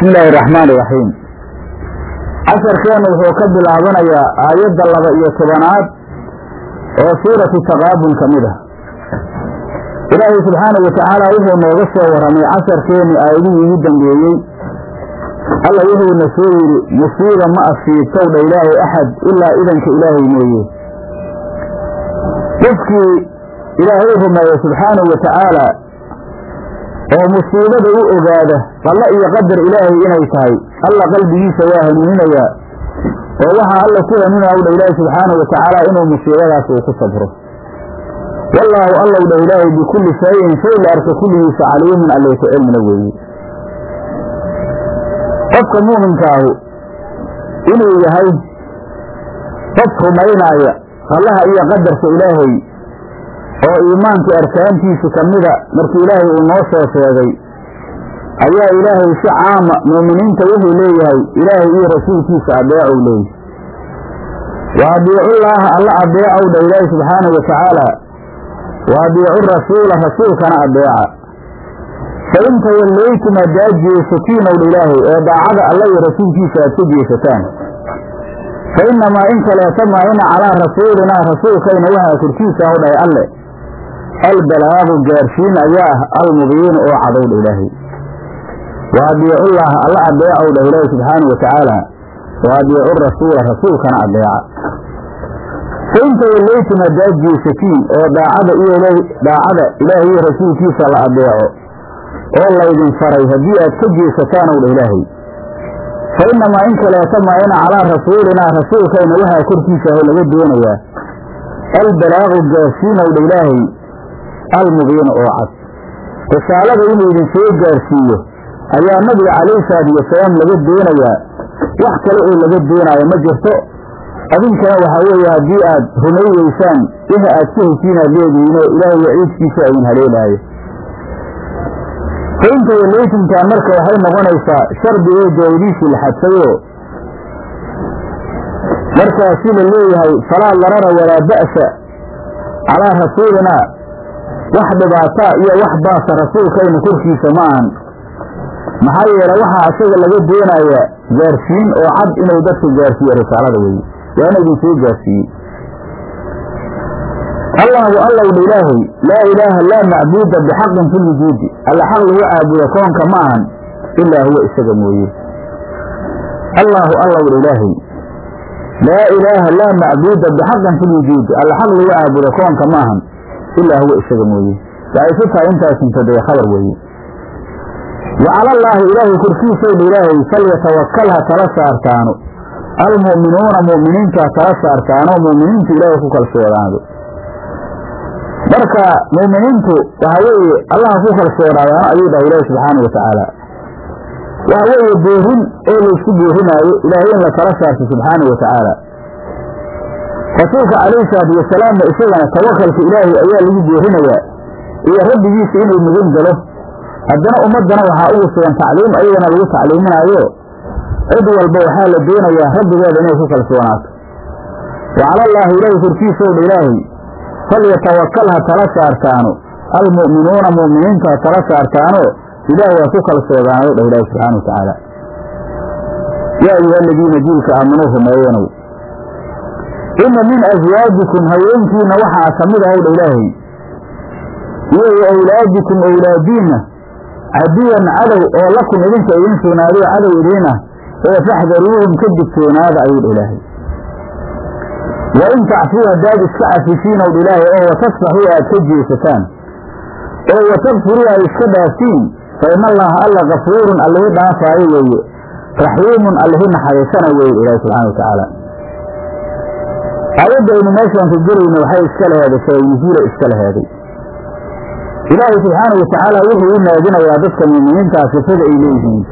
bismi illaahi araxmaan iraxiim casharkeennu wuxuu ka bilaabanayaa aayadda laba iyo tobanaad oo suuratu taqaabun ka mid ah ilaahay subxaanahu watacaala wuxuu nooga soo warramay casharkeenni aayadihii ugu dambeeyey alla wuxuuna soo yidhi musiiba ma asiibtowdha ilaahay axad ilaa idanka ilaahay mooye qofkii ilaahay rumeeya subxaanahu wa tacaala oo musiibada u ogaada qallo iyo qadar ilaahay inay tahay alla qalbigiisa waa hanuuninayaa oo waxaa alla ku hanuunaya u dha ilaahi subxaanahu wa tacaala inuu musiibadaas uu ku sabro wallaahu allow dha ilaahay bikulli shayin shay la arka kulligiisa caliimun allay ku cilmina weeye qofka muuminkaahu inuu yahay qof rumaynaaya qallaha iyo qadarka ilaahay oo iimaankii arkaantiisa ka mida markii ilaahay uu noo soo sheegay ayaa ilaahay si caama muuminiinta wuxuu leeyahay ilaahay iyo rasuulkiisa adeecow leeyahy wa adiicullaaha alla adeecow dha ilaahi subxaanahu wa tacaala wa adiicu rasuula rasuulkana adeeca fa in tawallaytum haddaad jeesatiinow dha ilaahay oo daacada alla iyo rasuulkiisa aad ka jeesataan fa innamaa in kaleeta maa ina calaa rasuulinaa rasuulkayna waxaa korkiisa aw dhahay alle albalaagu gaarsiin ayaa ah almubiinu oo cadowdha ilaahay wa adiicullaaha alla adeecow dhah ilaahi subxaanahu wa tacaala wa adiicu rasuula rasuulkana adeeca fa in tawallaytum haddaad jeesatiin oo daacada iyo daacada ilaahay iyo rasuulkiisa la adeeco oo laydin faray haddii aad ka jeesataanow dha ilaahay fa innamaa in kaleeta maa ina calaa rasuulinaa rasuulkayna waxaa korkiisa aho laga doonayaa albalaagu gaarsiinow dha ilaahay almubiina oo cad risaalada inuu idin soo gaarsiiyo ayaa nabiga calayhi salaatu wasalaam laga doonayaa wax kale oo laga doonaayo ma jirto adinkana waxaa weeye haddii aad rumay weysaan wixi aad ka heshiin aad leedihiinoo ilaahay waciidkiisa idin haleelaayo fa inta waleytumtaan marka waxay noqonaysaa shardi oo jaawadiisii la xadfayoo markaasi la leeyahay falaa darara walaa ba'sa calaa rasuulinaa wax dhibaataa iyo wax baasa rasuulkayna korkiisa ma ahan maxaa yeele waxaa isaga laga doonayaa gaarsiin oo cad inuu dadka gaarsiiyo risaalada weye waa ina idin soo gaarsiiyey allaahu allowdha ilaahay laa ilaaha laa macbuuda bixaqin fi lwujuudi alla xaq lagu caabudo koonka ma ahan ilaa huwa isaga mooye allaahu allowdha ilaahay laa ilaaha laa macbuuda bixaqin fi lwujuudi alla xaq lagu caabudo koonka ma ahan ilaa huwa isaga mooye waxay ku tahay intaas mubtadae khabar weeye wa calallaahi ilaahay korkiisowdha ilaahay falyatawakal ha tala saartaano almu'minuuna mu'miniinta ha tala saartaano mu'miniintu ilaahay ku kalsoonaado marka mu'miniintu waxa weeye allaha ku kalsoonaadaano ayuu dhahay ilaahi subxaanau watacaala waxa weeye boorin oo laysku boorinaayo ilaahay in la tala saarto subxaanau wa tacaala rasuulka calayhi salaatu wasalaamna isagana tawakalka ilaahay ayaa lagu boorinayaa iyo rabbigiisa inuu mugan galo haddana ummaddana waxaa ugu sugan tacliim ayagana lagu tacliiminaayo cid walba waxaa la doonayaa rabbigeeda inay ku kalsoonaato wa calallaahi ilaahay korkiisowdha ilaahay falyatawakal ha tala saartaano almu'minuuna mu'miniinta ha tala saartaano ilaahay ha ku kalsoonaado dhah ilaahi subxana wa tacaala yaa ayuha aladiina jiilka aaminuu rumeeyenow inna min aswaajikum haweenkiinna waxaa ka mid ahowdha ilaahay iyo wa awlaadikum awlaadiinna caduwan cadow oo lakum idinka idiin sugnaadoo cadow idiin ah oo faxdaruuhum ka digtoonaada ayuu dha ilaahay wa in tacfuu haddaad iska cafisiinowdha ilaahay oo watasfaxuu aad ka jeesataan oo watakfiruu aad iska dhaaftiin fa ina allaha alla kafuurun allihi dhaafaayo weeye raxiimun allihi naxariisana weeye ilaahi subxana wa tacaala aayadda aynu meeshaan ka gelayno waxay iska laheeday sabanusuula iska laheeday ilaahay subxaana wa tacaala wuxuu u naadinayaa dadka muuminiintaa sifada ay leeyihiin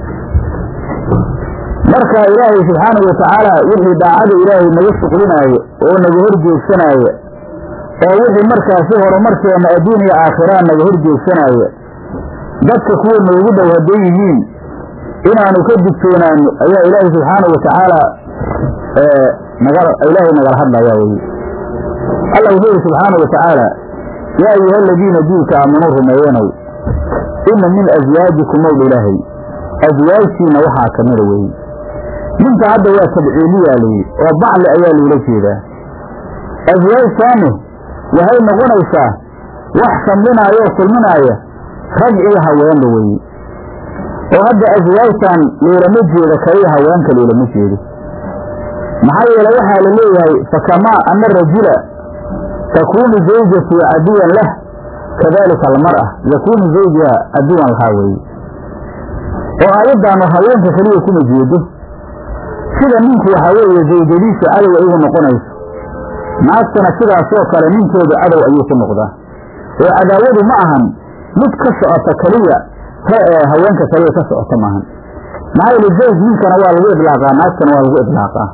marka ilaahay subxaana wa tacaala wixii daacada ilaahay naga shuqlinaayo oo naga hor joogsanaayo oo wixii markaasi horumarkeena adduun iyo aakhiraan naga hor joogsanaayo dadka kuwa noogu dhow hadday yihiin inaanu ka digtoonaano ayaa ilaahay subxaana wa tacaala ilaahay nagala hadlayaa weye alla wuxuu yihi subxaana wa tacaala yaa ayuha aladiina diilka aaminuu rumeeyenow inna min aswaajikum owdha ilaahay aswaajtiina waxaa ka mida weeye ninka hadda waa tabciiliyaa layidhi oo bacli ayaa loola jeedaa aswaajtaanu waxay noqonaysaa wax shamlinaayo oo kulminaaya rag iyo haweenba weeye oo hadda aswaajtan loolama jeedo kaliya haweenka loolama jeedo maxaa yeele waxaa la leeyahay fakamaa ana rajula takuunu zawjatu caduwan lah kadalika almar'a yakuunu zawjiha caduwan lahaa weeye oo aayaddaanu haweenka keliya kuma jeedo sida ninku waxaa weeye zawjadiisu cadow igu noqonayso naagtana sidaasoo kale ninkooda cadow ayuu ku noqdaa oo cadaawadu ma ahan mid ka socota keliya haweenka kaliya ka socota maahan maxaa yeele zawj ninkana waa lagu idlaaqaa naagtana waa lagu idlaaqaa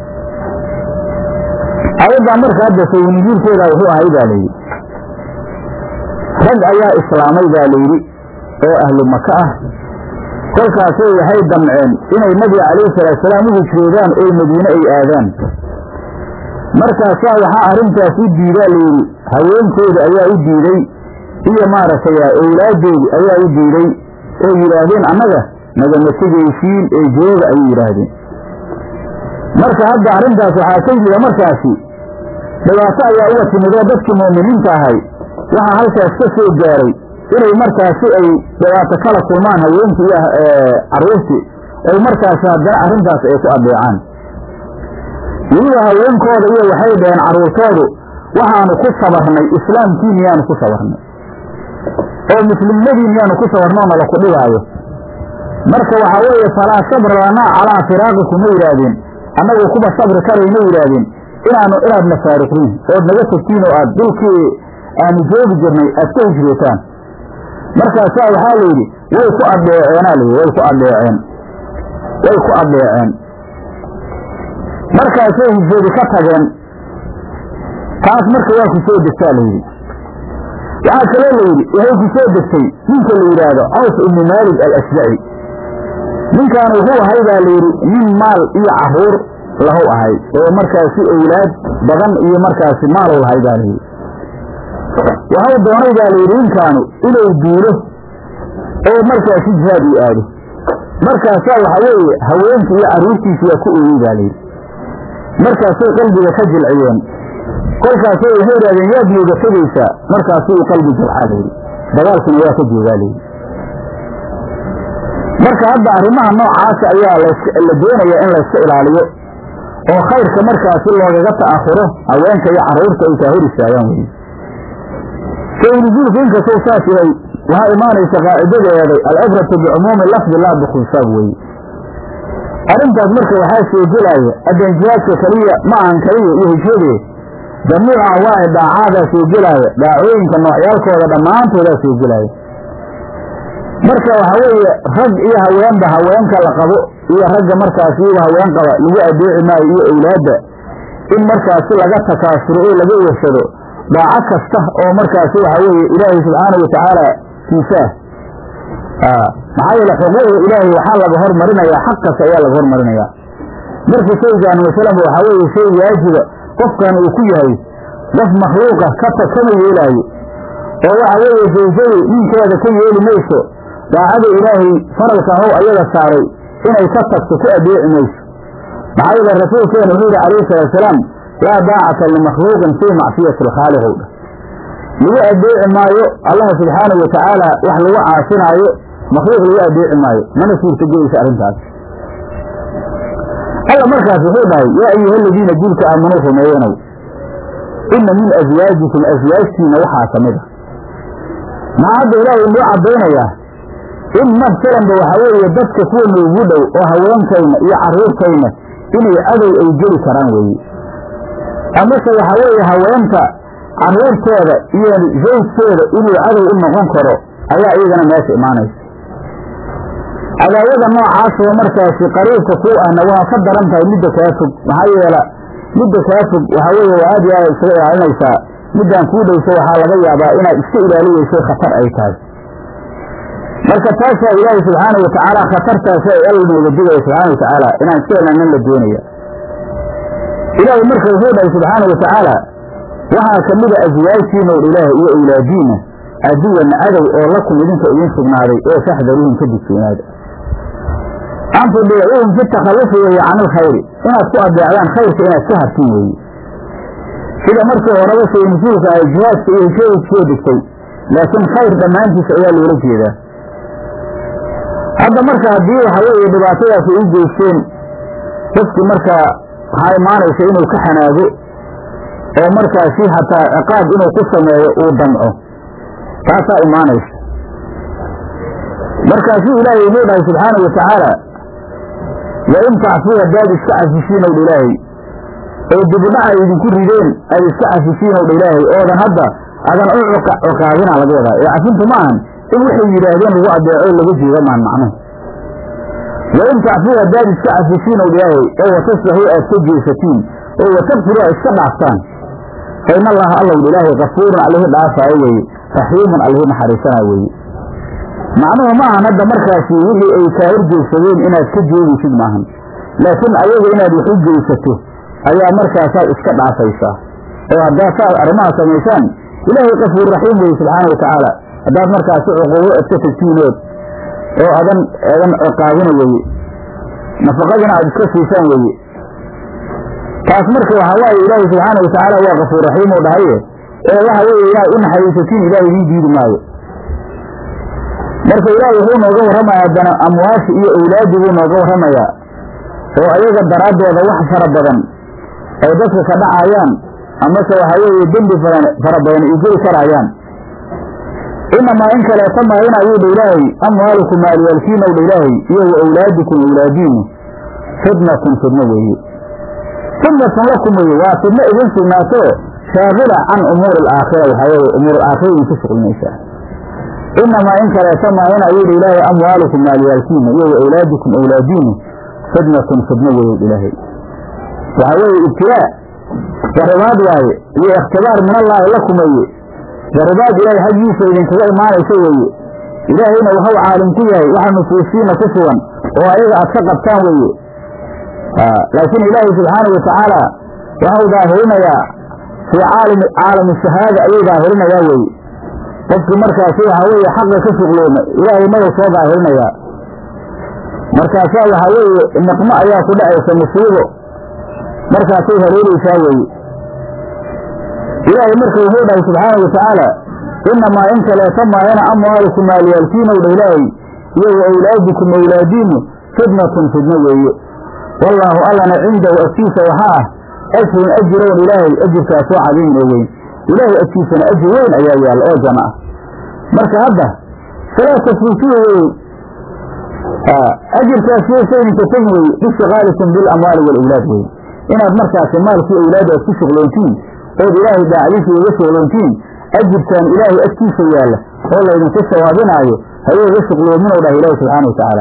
ayaddaa marka hadda sawnijiirkeeda wuxuu ahay baa layidhi rag ayaa islaamay baa layidhi oo ahlu maka ah kolkaasay waxay damceen inay nabiga calayhi salaatusalaam u hijroodaan oo madiine ay aadaan markaasaa waxaa arrintaas u diidaa layidhi haweenkooda ayaa u diiday iyo maaragtay owlaaddoodi ayaa u diiday oo yidhaahdeen annaga nagama tegaysiin ee jooga ayay yidhaahdeen marka hadda arrintaas waxaa ka yimida markaasi dhibaato ayaa uga timid oo dadkii mu'miniinta ahay waxaa halkaas ka soo gaaray inay markaasi ay dhibaato kala kulmaan haweenkii iyo carruurtii ay markaasi haddana arrintaas ay ku adeecaan weliba haweenkooda iyo waxay dhaheen carruurtoodu waxaanu ku sabarnay islaamkiin yaanu ku sabarnay oo muslimnadiin yaanu ku sabarnoo nala ku dhibaayo marka waxaa weeye falaa sabra lanaa calaa firaaqikum ma yidhaahdeen annagu kuba sabri karayma yidhaahdeen inaanu inaad nafaariqdiin ood naga tegtiin oo aad dhulkii aanu joogi jirnay aad ka hijrootaan markaasaa waxaa layidhi way ku adeeceenaa layidhi way ku adeeceen way ku adeeceen markaasay hijroodi ka tageen taas marka waa ku soo degtaa layidhi waxaa kaloo layidhi waxay ku soo degtay ninka la yidhaahdo caws ibnu maalig al-ashjaci ninkaan wuxuu ahay baa layidhi nin maal iyo carruur lahu ahay oo markaasi owlaad badan iyo markaasi maalow lahay baa layidhi waxau doonay baa layidhi ninkaanu inuu duulo oo markaasi jihaad uu aado markaasaa waxa weeye haweenkii iyo carruurtiisi waa ku ooyey baa layidhi markaasay qalbiga ka jilciyeen kolkaasay waxay idhahdeen yaad nooga tegaysaa markaasuu qalbi jilcaa layidhi dagaalkuna waa ka joogaa layidhi marka hadda arrimaha noocaasa ayaa la doonayaa in layska ilaaliyo oo khayrka markaasi loogaga ta'ahuro haweenka iyo carruurta ay kaa hor istaagaan weye saynuzuulku inkastou saas yahay waxaa imaanaysa qaacidadeeday alcibratu bicumuumi lafdi laa bikhusaab weye arrintaas marka waxaa soo gelaya addanjihaadka keliya ma ahan keliya iyo hijradee jamiica anwaaci daacaadaa soo gelaaya daacooyinka noocyaalkooda dhammaantoodaa soo gelaya marka waxaa weeye rag iyo haweenba haweenka la qabo iyo ragga markaas iyaga haween qaba lagu adeeci maayo iyo owlaadda in markaasi laga takaasuro oo laga wersado daaco kasta oo markaasi waxaa weeye ilaahay subxaanau watacaala kiisaah maxaa yeele xuquuqda ilaahay waxaa laga hormarinayaa xaq kasta ayaa laga hormarinayaa marka shaygaan masalanba waxaa weeye shay waajiba qofkan uu ku yahay qof makhluuqa kata kama yeelaayo oo waxa weeye zawjadu ninkeeda ka yeeli mayso daacada ilaahay faralka how ayaga saaray inay ka tagto ku adeeci mayso maxaa yeele rasuulkeena wuxuu yihi calayhi salaatusalaam laa daacata limakhluuqin fii macsiyati alkhaaliq ow dhah lagu adeeci maayo allah subxaanahu watacaala wax lagu caasinaayo makhluuq lagu adeeci maayo mana suurtagelaysa arrintaas alla markaas wuxuu dhahay yaa ayuha aladiina diinka aamanuu rumeeyanow inna min aswaajikum aswaajtiina waxaa ka mid a maxaa hadda ilaahay inoo caddaynayaa in masalanba waxaa weeye dadka kuwa noogu dhow oo haweenkayna iyo carruurtayna inay cadow ay geli karaan weeye amase waxaa weeye haweenta carruurtooda iyo zawjkooda inuu cadow u noqon karo ayaa iyagana meesha imaanaysa cadaawada noocaasoo markaasi qariibka ku ahna waa ka daran tahay midda kaa fog maxaa yeela midda kaa fog waxaa weeye waa aad iyo aad isaga ilaalinaysaa middaan kuu dhowso waxaa laga yaabaa inaad iska ilaaliyeyso khatar ay tahay marka taasaa ilaahay subxaana watacaala khatartaasi ay alla nooga digaya subxaana watacaala inaan iska ilaalinin la doonaya ilaahay marka wuxuu dhahay subxaana watacaala waxaa ka mida aswaajtiina or ilaahay iyo awlaadiinna aduwan cadow oo lakum idinka idin sugnaaday oo faxdaruuhum ka digtoonaada an tudiicuuhum fi takhallufi weeye can ilkhayri inaad ku adeecdaan khayrka inaad ka hartiin weeye sida markii horeba shay nusuulka ahay jihaadka iyo hesheeda kusoo degtay laakiin khayr dhammaantiisa ayaa loola jeedaa hadda marka haddii waxa weeye dhibaatadaas ay u geysteen qofkii markaa waxaa imaanaysa inuu ka xanaago oo markaasi hataa ciqaab inuu ku sameeyo uu damco taasaa imaanaysa markaasuu ilaahay inuu dhahay subxaana wa tacaala wa in tacfuu haddaad iska cafisiin owdha ilaahay oo dibudhaca idinku rideen aad iska cafisiin owdha ilaahay oodan hadda adan u cokaadina laga wadaa ee cafintu ma ahan in waxay yidhaahdeen lagu adeeco laga jeeda maan macnuhu wa in tacfuu haddaad iska cafisiin owdha ilaahay oo watasbaxuu aad ka jeesatiin oo watabfiruu aad iska dhaaftaan fa in allaha allowdha ilaahay kafuurun allihi dhaafaayo weeye raxiimun allihi naxariisanaayo weeye macnuhu ma ahan hadda markaasi wixii ay kaa horjeegsadeen inaad ka jeegaysid maahan laakiin ayaga inaad wax u geysato ayaa markaasaad iska dhaafaysaa oo haddaad saad arrimaha samaysaan ilaahay kafuur raxiim weye subxaana wa tacaala haddaad markaasi cuquubo iska tagtiinood oo adan eedan ciqaabina weye nafaqadina aad iska siisaan weye taas marka waxaa waaye ilaahay subxaana wa tacaala waa kafuur raxiim u dhahaye ee waxa weeye inaad u naxariisatiin ilaahay idiin diidi maayo marka ilaahay wuxuu nooga warramaya haddana amwaashi iyo awlaadii buu nooga warramayaa oo ayaga daraaddooda wax fara badan ay dadka ka dhacayaan amase waxaa weeye dembi badan fara badan ay geli karaayaan inamaa in kaleeta maahin ayuu dha ilaahay amwaalukum maalyaalkiin ow dha ilaahay iyo wa awlaadikum awlaadiinu fidnatun fidno weeye fidnatun lakum weeye waa fidno idin sugnaato shaagila can umuuri alaakhira waxaa weeye umuur alaakhira idinku shuqlinaysaa inamaa in kaleeta maahin ayuu dha ilaahay amwaalukum maalyaalkiina iyo wa awlaadikum awlaadiinu fidnatun fidno weeye ilaahay waxaa weeye ibtilaa jaribaad waaye iyo ikhtibaar min allaahi lakum weeye jaribaad ilaahay xaggiisa idinkaga imaanaysa weeye ilaahayna waxuu caalim ku yahay waxa nufuusiina ku sugan oo ayaga aad ka qabtaan weeye laakiin ilaahay subxaana wa tacaala waxau daahirinayaa fii caalami caalami shahaada ayuu daahirinayaa weeye qofkii markaasi waxaa weeye xaqa ka shuqlooma ilaahay maga soo daahirinayaa markaasaa waxaa weeye niqmo ayaa ku dhacaysa musiibo markaasay hareeraysaa weeye ilaahay marka wuxuu dhahay subxaana wa tacaala inamaa in kaleeta maayana amwaalukum maalyaalkiinow dha ilaahay iyo wa awlaadikum awlaadiinu fidnatun fidno weeye wallaahu allana cindahu agtiisa waxaa ah ajrun ajirown ilaahay ajirkaasoo cadiimin oo weyn ilaahay agtiisana ajir weyn ayaa yaalla oo janno ah marka hadda falaa tasrifiya weye ajirkaas yeeshayninka tegi weye bishtiqaalikum bilamwaali waalawlaad weye inaad markaasi maalkii awlaad aad ku shuqloontiin ood ilaahay daacdiisa uga shuqloontiin ajirkan ilaahay agtiisa yaalla oo laydinku sawaabinaayo hayooga shuqloominuu dhah ilaahi subxaana wa tacaala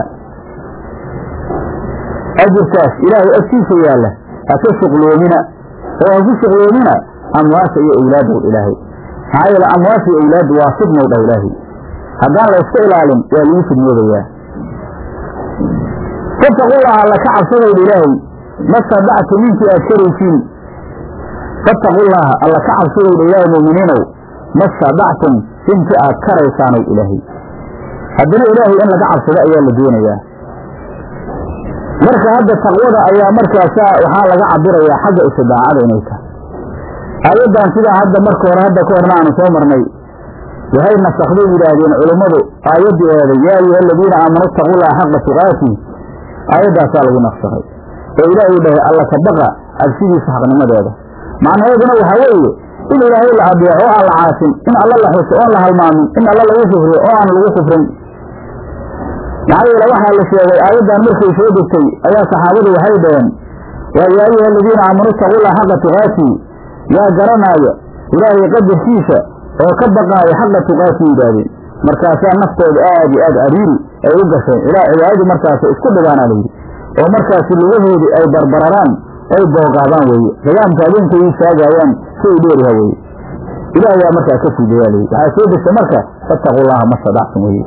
ajirkaas ilaahay agtiisa yaalla ha ka shuqloomina oo ha ku shuqloomina amwaasha iyo awlaadow ilaahay maxaa yeele amwaasha iyo awlaaddu waa fidnow dhah ilaahay haddaan la yska ilaalin waa lagu fidnoobayaa fattaqullaha alla ka cabsadowdha ilaahay mastadactum intii aad karaysiin fattaqullaaha alla ka cabsadowdha ilaahay mu'miniinow mastadactum intii aad karaysaanow ilaahay haddana ilaahay in laga cabsado ayaa la doonayaa marka hadda taqwada ayaa markaasaa waxaa laga cabirayaa xagga istidaacada inay tahay aayaddan sidaa hadda marka hore hadda ka horna aanu soo marnay waxay nasakday yidhaahdeen culummadu aayaddii eeday yaa ayuha aladiina aamanuu ittaqullaha xaqa tuqaati aayaddaasaa lagu naqsakay oo ilaahay u dhahay alla ka baqa cabsidiisa xaqnimadeeda macnaheeduna waxaa weeye in ilaahay la adeeco oo aan la caasin in alla la xuso oon la halmaamin in alla lagu kufriyo oo aan lagu kufrin maxaa yeele waxaa la sheegay aayaddan markay soo degtay ayaa saxaabadu waxay dhaheen waa yaa ayuha aladiina aamanuu ittaqullaha xaqa tuqaati yaa garanaaya ilaahay qadarkiisa oo ka baqaaya xaqa tuqaati yidhaahdeen markaasaa naftooda aad iyo aad ariiri ay u gasheen ilaa cibaadadii markaas isku dhigaanaa layidhi oo markaasi lugahoodii ay barbararaan ay boogaadaan weeye nidaamka adeenkay istaagaayaan si ay dheeriha weeye ilaah yaa markaa ka fuudeeyaa layidhi waxaa soo degta marka fattaqullaha mastadactum weye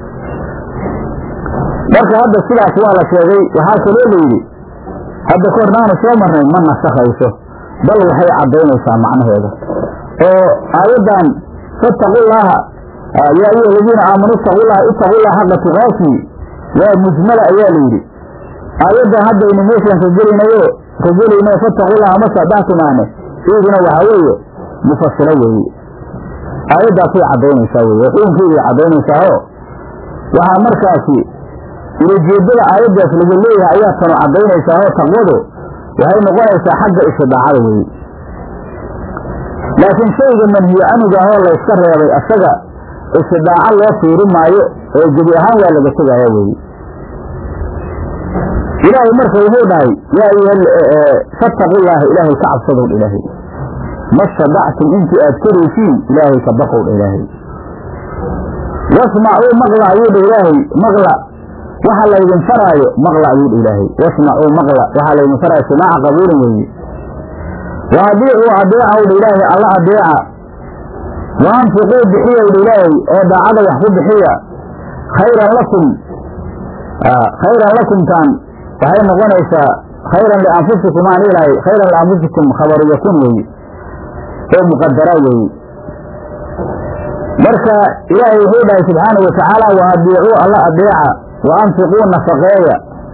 marka hadda sidaas waa la sheegay waxaa kaloo layidhi hadda ka hornaanu soo marnay ma nasakhayso bal waxay caddaynaysaa macnaheeda oo aayaddan fattaqullaaha yaa ayuha aladiina aamanuu ittaqullaha ittaqullaha xaqa tuqaati waa mujmala ayaa la yidhi aayaddan haddaynu meeshaan ka gelaynayo ka gelayno fattaqullaha ma sadactumaane iyaduna waxaa weeye mufasilo weeye aayaddaasay caddaynaysaa weye xukunkeeday caddaynaysaao waxaa markaasi ulajeedada aayaddaas laga leeyahay ayaa tanu caddaynaysaao taqwadu waxay noqonaysaa xagga istidaacada weeye laakiin shayga manhiyo canuga ahoo layska reebay asaga istidaaco loo fiiri maayo oo gebi ahaan waa laga tegaaya weeye ilaahay marka wuxuu dhahay yaa ayuha fattaqullaaha ilaahay ka cabsadowdha ilaahay ma stadactum intii aad karaysiin ilaahay ka baqowdha ilaahay wasmacuu maqla ayuu dha ilaahay maqla waxa laydin faraayo maqla ayuu dha ilaahay wasmacuu maqla waxaa laydin faraayo simaaca qabuulin weeye wa adiicuu adeecaw dha ilaahay alla adeeca wa anfiquu bixiyow dha ilaahay oo daacada wax ku bixiya khayran lakum khayran lakumtaan waxay noqonaysaa khayran lianfusikum aan ilahay khayran lianfusikum khabaru yakun weeye oo muqadara weeye marka ilaahay wuxuu dhahay subxaana wa tacaala wa adiicuu alla adeeca wa anfiquu nafaqeeya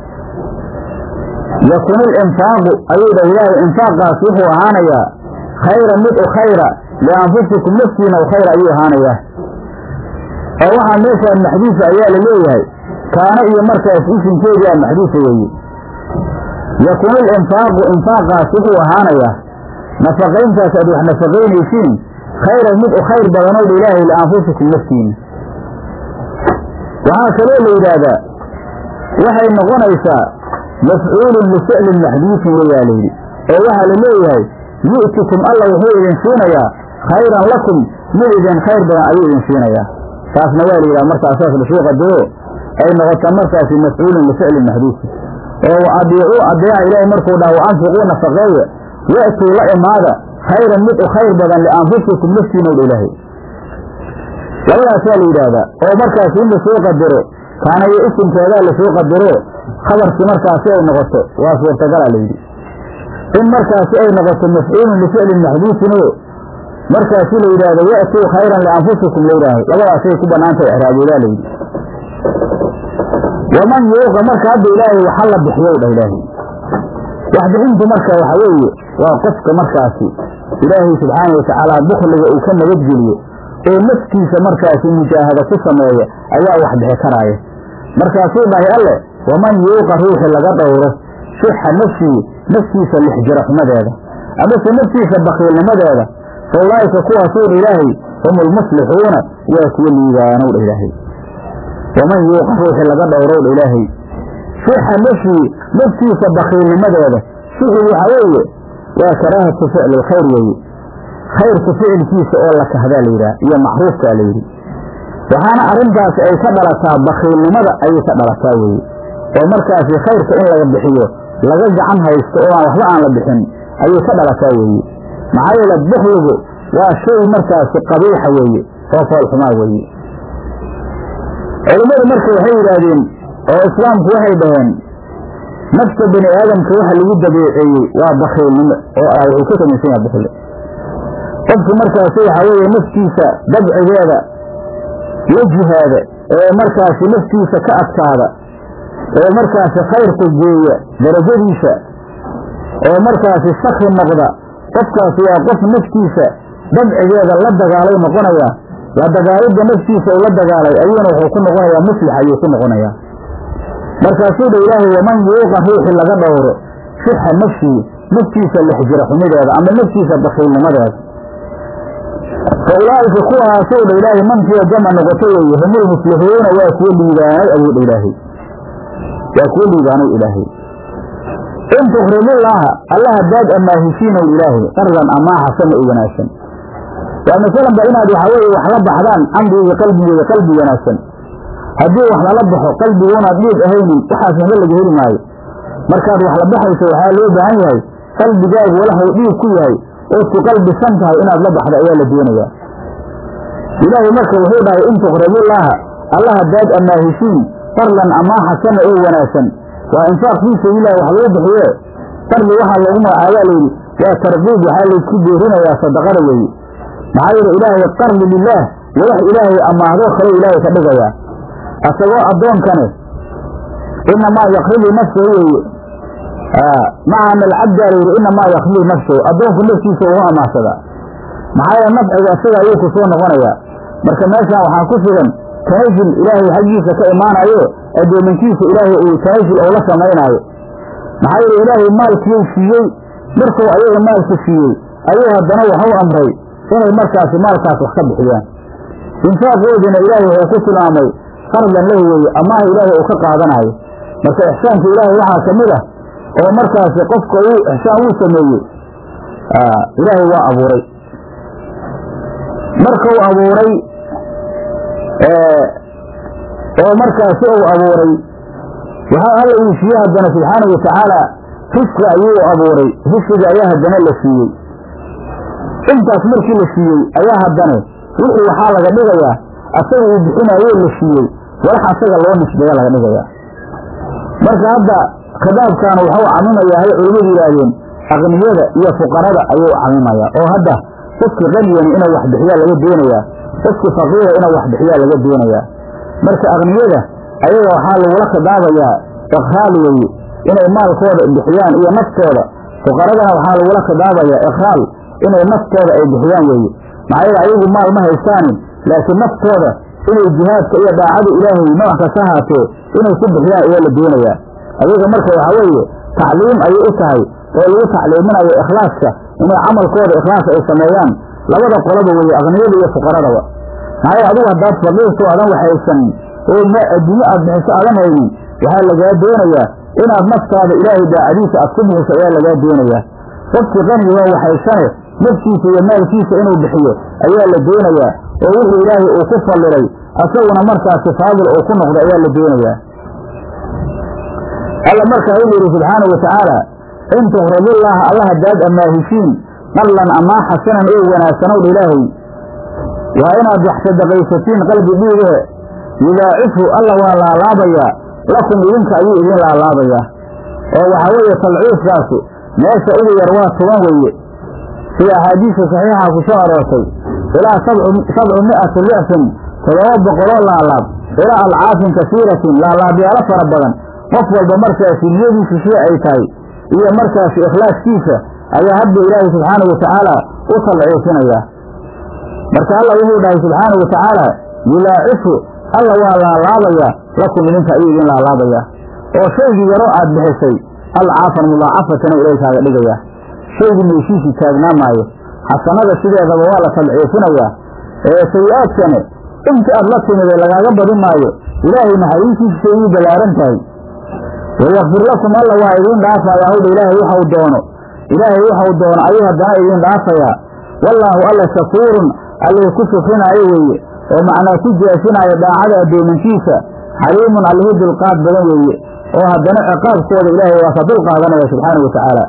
yakun ilinfaaqu ayuu dhah ilaahay infaaqaas wuxuu ahaanayaa khayra mid u khayra lianfusikum naftiina u khayra ayuu ahaanayaa oo waxaa meeshaan maxduufa ayaa la leeyahay kaana iyo markaas isimkeedii a maxduufa weeye yakun ilinfaaqu infaaqaas wuxuu ahaanayaa nafaqayntaas aad wax nafaqaynaysiin khayran mid u khayr badanowdha ilaahay lianfusikum naftiina waxaa kaloo la yidhaahdaa waxay noqonaysaa mafcuulun lificlin maxduufin weyaa layidhi oo waxaa la leeyahay yu'tikum alla wuxuu idin siinayaa khayran lakum mid idin khayr badan ayuu idin siinayaa taasna waa la yidhaha markaa saas lasuu qadaro ay noqota markaasi mafcuulun lificlin maxduufin oo adiicuu adeeca ilaahay markuu dhaha wa anfiquu nafaqeeya ya'tuu la imaada khayran mid u khayr badan lianfusikum naftiinowdha ilaahay labadaasaa la yidhaahdaa oo markaasi in lasoo qadaro kaanayo isimkeedaa lasoo qadaro khabarkii markaasi ay noqoto waa suurtagala layidhi in markaasi ay noqoto mafcuulun lificlin maxduufinoo markaasi la yidhaahdo ya'tuu khayran lianfusikum la yidhaahay labadaasay ku bannaantay icraaboodaa layidhi waman yuuqa marka hadda ilaahay waxa la bixiyow dhah ilaahay waxbixintu marka waxa weeye waa qofka markaasi ilaahay subxaana watacaala bukliga uu ka nabadgeliyo oo naftiisa markaasi mujaahada ku sameeya ayaa wax bixi karaaya markaasuu dhahay alle waman yuuqa ruuxi laga dhowro shuxa nafsii naftiisa lixjira xumadeeda amase naftiisa bakiilnimadeeda fa ulaa'ika kuwaasuu dha ilaahay hum ulmuslixuuna waa kuwa liibaanow dha ilaahay waman yuuqa ruuxi laga dhowrow dha ilaahay shuxa nafsii naftiisa bakiilnimadeeda shuxu waxa weeye waa karaahatu ficli lkhayr weeye khayrka ficilkiisa oo la kahdaa la yidhaha iyo macruufkaa la yidhi waxaana arrintaasi ay ka dhalataa bakiilnimada ayay ka dhalataa weeye oo markaasi khayrka in laga bixiyo laga gacan haysto oo aan waxba aan la bixin ayay ka dhalataa weeye maxaa yeele bukligu waa shay markaasi qabiixa weeye oo foolxumaa weeye culimmadu marka waxay yidhaahdeen oo islaamku waxay dhaheen nafta bani aadamka waxa lagu dabeeceeyey waa bakiilnimo oo wuxuu ka samaysan yaha bukli qofku markaasi waxaa weeye naftiisa dabcigeeda la jihaada ee markaasi naftiisa ka adkaada ee markaasi khayrka geeya darajadiisa oo markaasi sakri noqda qofkaasi waa qof naftiisa dabcigeeda la dagaalay noqonaya la dagaalidda naftiisa uu la dagaalay ayuuna wuxuu ku noqonayaa muslix ayuu ku noqonayaa markaasuu dha ilaahay waman yuuqa ruuxi laga dhowro shuxa nafsii naftiisa lixjira xumideeda ama naftiisa bakiilnimadeeda fa ulaa'ika kuwaasuu dha ilaahay mankiya jama noqoto weeye humul muflixuuna waa kuwo liibaanay ayuu dha ilaahay waa kuwo liibaanay ilaahay in tukrimullaaha alla haddaad ammaahisiinow ilaahay qardan amaa xasana u wanaagsan waa masalanba inaad waxa weeye wax la baxdaan camriga qalbigeeda qalbi wanaagsan haddii wax lala baxo qalbiguunaad dhiig ahaynin waxaas waxba laga heli maayo markaad wax la baxayso waxaa loo baahan yahay qalbigaagu walaxuu dhiig ku yahay ood ku qalbisan tahay inaad la baxdo ayaa la doonayaa ilaahay marka wuxuu dhahay in tuqribullaaha alla haddaad ammaahisiin qarlan amaa xasana oo wanaagsan waa infaaq fii sabiililah wax lagu bixiye qarli waxaa loogu magacaabaa layidhi waa tarqiib waxaa laysku beerinayaa sadaqada weeye maxaa yeele ilaahay qarli lilaah walax ilaahay ammaahdo kale ilaahay ka dhigayaa asagoo addoonkane inamaa yakridu nafsahu weeye macana alcabdaa la yidhi inamaa yakridu nafsahu addoonku naftiisa ugu amaahsadaa maxaa yeele nafciga isaga ayuu ku soo noqonayaa marka meeshaan waxaa ku sugan tanazul ilaahay xaggiisa ka imaanayo addoominkiisa ilaahay uu tanazul ou la samaynaayo maxaa yeele ilaahay maalkiyuu siiyey markuu ayaga maalku siiyey ayuu haddana waxu amray inay markaasi maalkaas wax ka bixiyaan infaaqoodina ilaahay wuxuu ku tilmaamay fardan lahu weeye amaaha ilaahay uu ka qaadanaayo marka ixsaanka ilaahay waxaa ka mid ah oo markaasi qofka uu ixsaan uu sameeyey ilaahay waa abuuray markuu abuuray oo markaasi uu abuuray waxaa alla uu siiyey haddana subxaana wa tacaala risqi ayuu abuuray risqiga ayaa haddana la siiyey intaas markii la siiyey ayaa haddana wixii waxaa laga dhigayaa asaga uu bixinaayoo la siiyey walax asaga loo nisbeeya laga dhigayaa marka hadda khitaabkan waxuu camimayaa hay culimmadu yidhaahdeen aqniyada iyo fuqarada ayuu camimayaa oo hadda qofki qaniyani inuu wax bixiyaa laga doonayaa qofki faqiira inuu wax bixiyaa laga doonayaa marka aqniyada ayaga waxaa lagula khidaabayaa ikraal weeye inay maalkooda bixiyaan iyo naftooda fuqaradana waxaa lagula khidaabayaa ikraal inay naftooda ay bixiyaan weeye maxaa yeele ayagu maal ma haystaanin laakiin naftooda inay jihaadka iyo daacada ilaahay nooc kasta haatee inay ku bixiyaan ayaa la doonayaa ayaga marka waxaa weeye tacliim ayay u tahay oo lagu tacliiminayo ikhlaaska inay camalkooda ikhlaas ay sameeyaan labada qolaba weeye aqniyada iyo fuqaradaba maxaa yeele adigu haddaad faqiirto adan waxaysanin oo adduunye aad bixiso aadan haynin waxaa lagaa doonayaa inaad naftaada ilaahay daacadiisa aad ku bixiso ayaa lagaa doonayaa qofkii qaniga waa waxaysane naftiisa iyo maalkiisa inuu bixiyo ayaa la doonayaa oo wuxuu ilaahay uu ku fallilay asaguna markaasi faadil uu ku noqdo ayaa la doonayaa alla markaa wuxuu yidhi subxaana wa tacaala in tuqridullaha alla haddaad ammaahisiin qallan amaa xasanan oo wanaagsanowdha ilaahay waa inaad wax sadaqaysatiin qalbi dhiigahe yudaacifu alla waa laalaabayaa lakum idinka ayuu idin laalaabayaa oo waxaa weeye talciifkaasi meesha ugu yar waa toban weeye sida axaadiista saxiixa ku soo aroortay ilaa sabcu mi'ati dicfin todoba boqoloo laalaab ilaa alcaafin kasiiratin laalaabyaalo fara badan qof walba markaasi niyadiisu sida ay tahay iyo markaasi ikhlaaskiisa ayaa hadba ilaahay subxaana wa tacaala u talciifinayaa marka alla wuxuu dhahay subxaana wa tacaala yulaacifu alla waa laalaabayaa lakum idinka ayuu idin laalaabayaa oo shaygii yaroo aad bixisay alcaafan mudaacafatana ilaahay kaaga dhigayaa shaygii meeshiisii taagnaa maayo xasanada sideedaba waa la talciifinayaa ee sayi-aadkane inta aad la timide lagaaga badin maayo ilaahay naxariistiisa say uu ballaaran tahay wayakfir lakum alla waa idiin dhaafayaa howdha ilaahay waxau doono ilaahay waxau doono ayuu haddana idiin dhaafayaa wallaahu alla shakuurun allihii ku shukrinaayo weeye oo macnaa ku jaasinaayo daacada addoominkiisa xaliimun allihii dulqaad badan weeye oo haddana ciqaabkooda ilaahay waa ka dulqaadanaya subxaana wa tacaala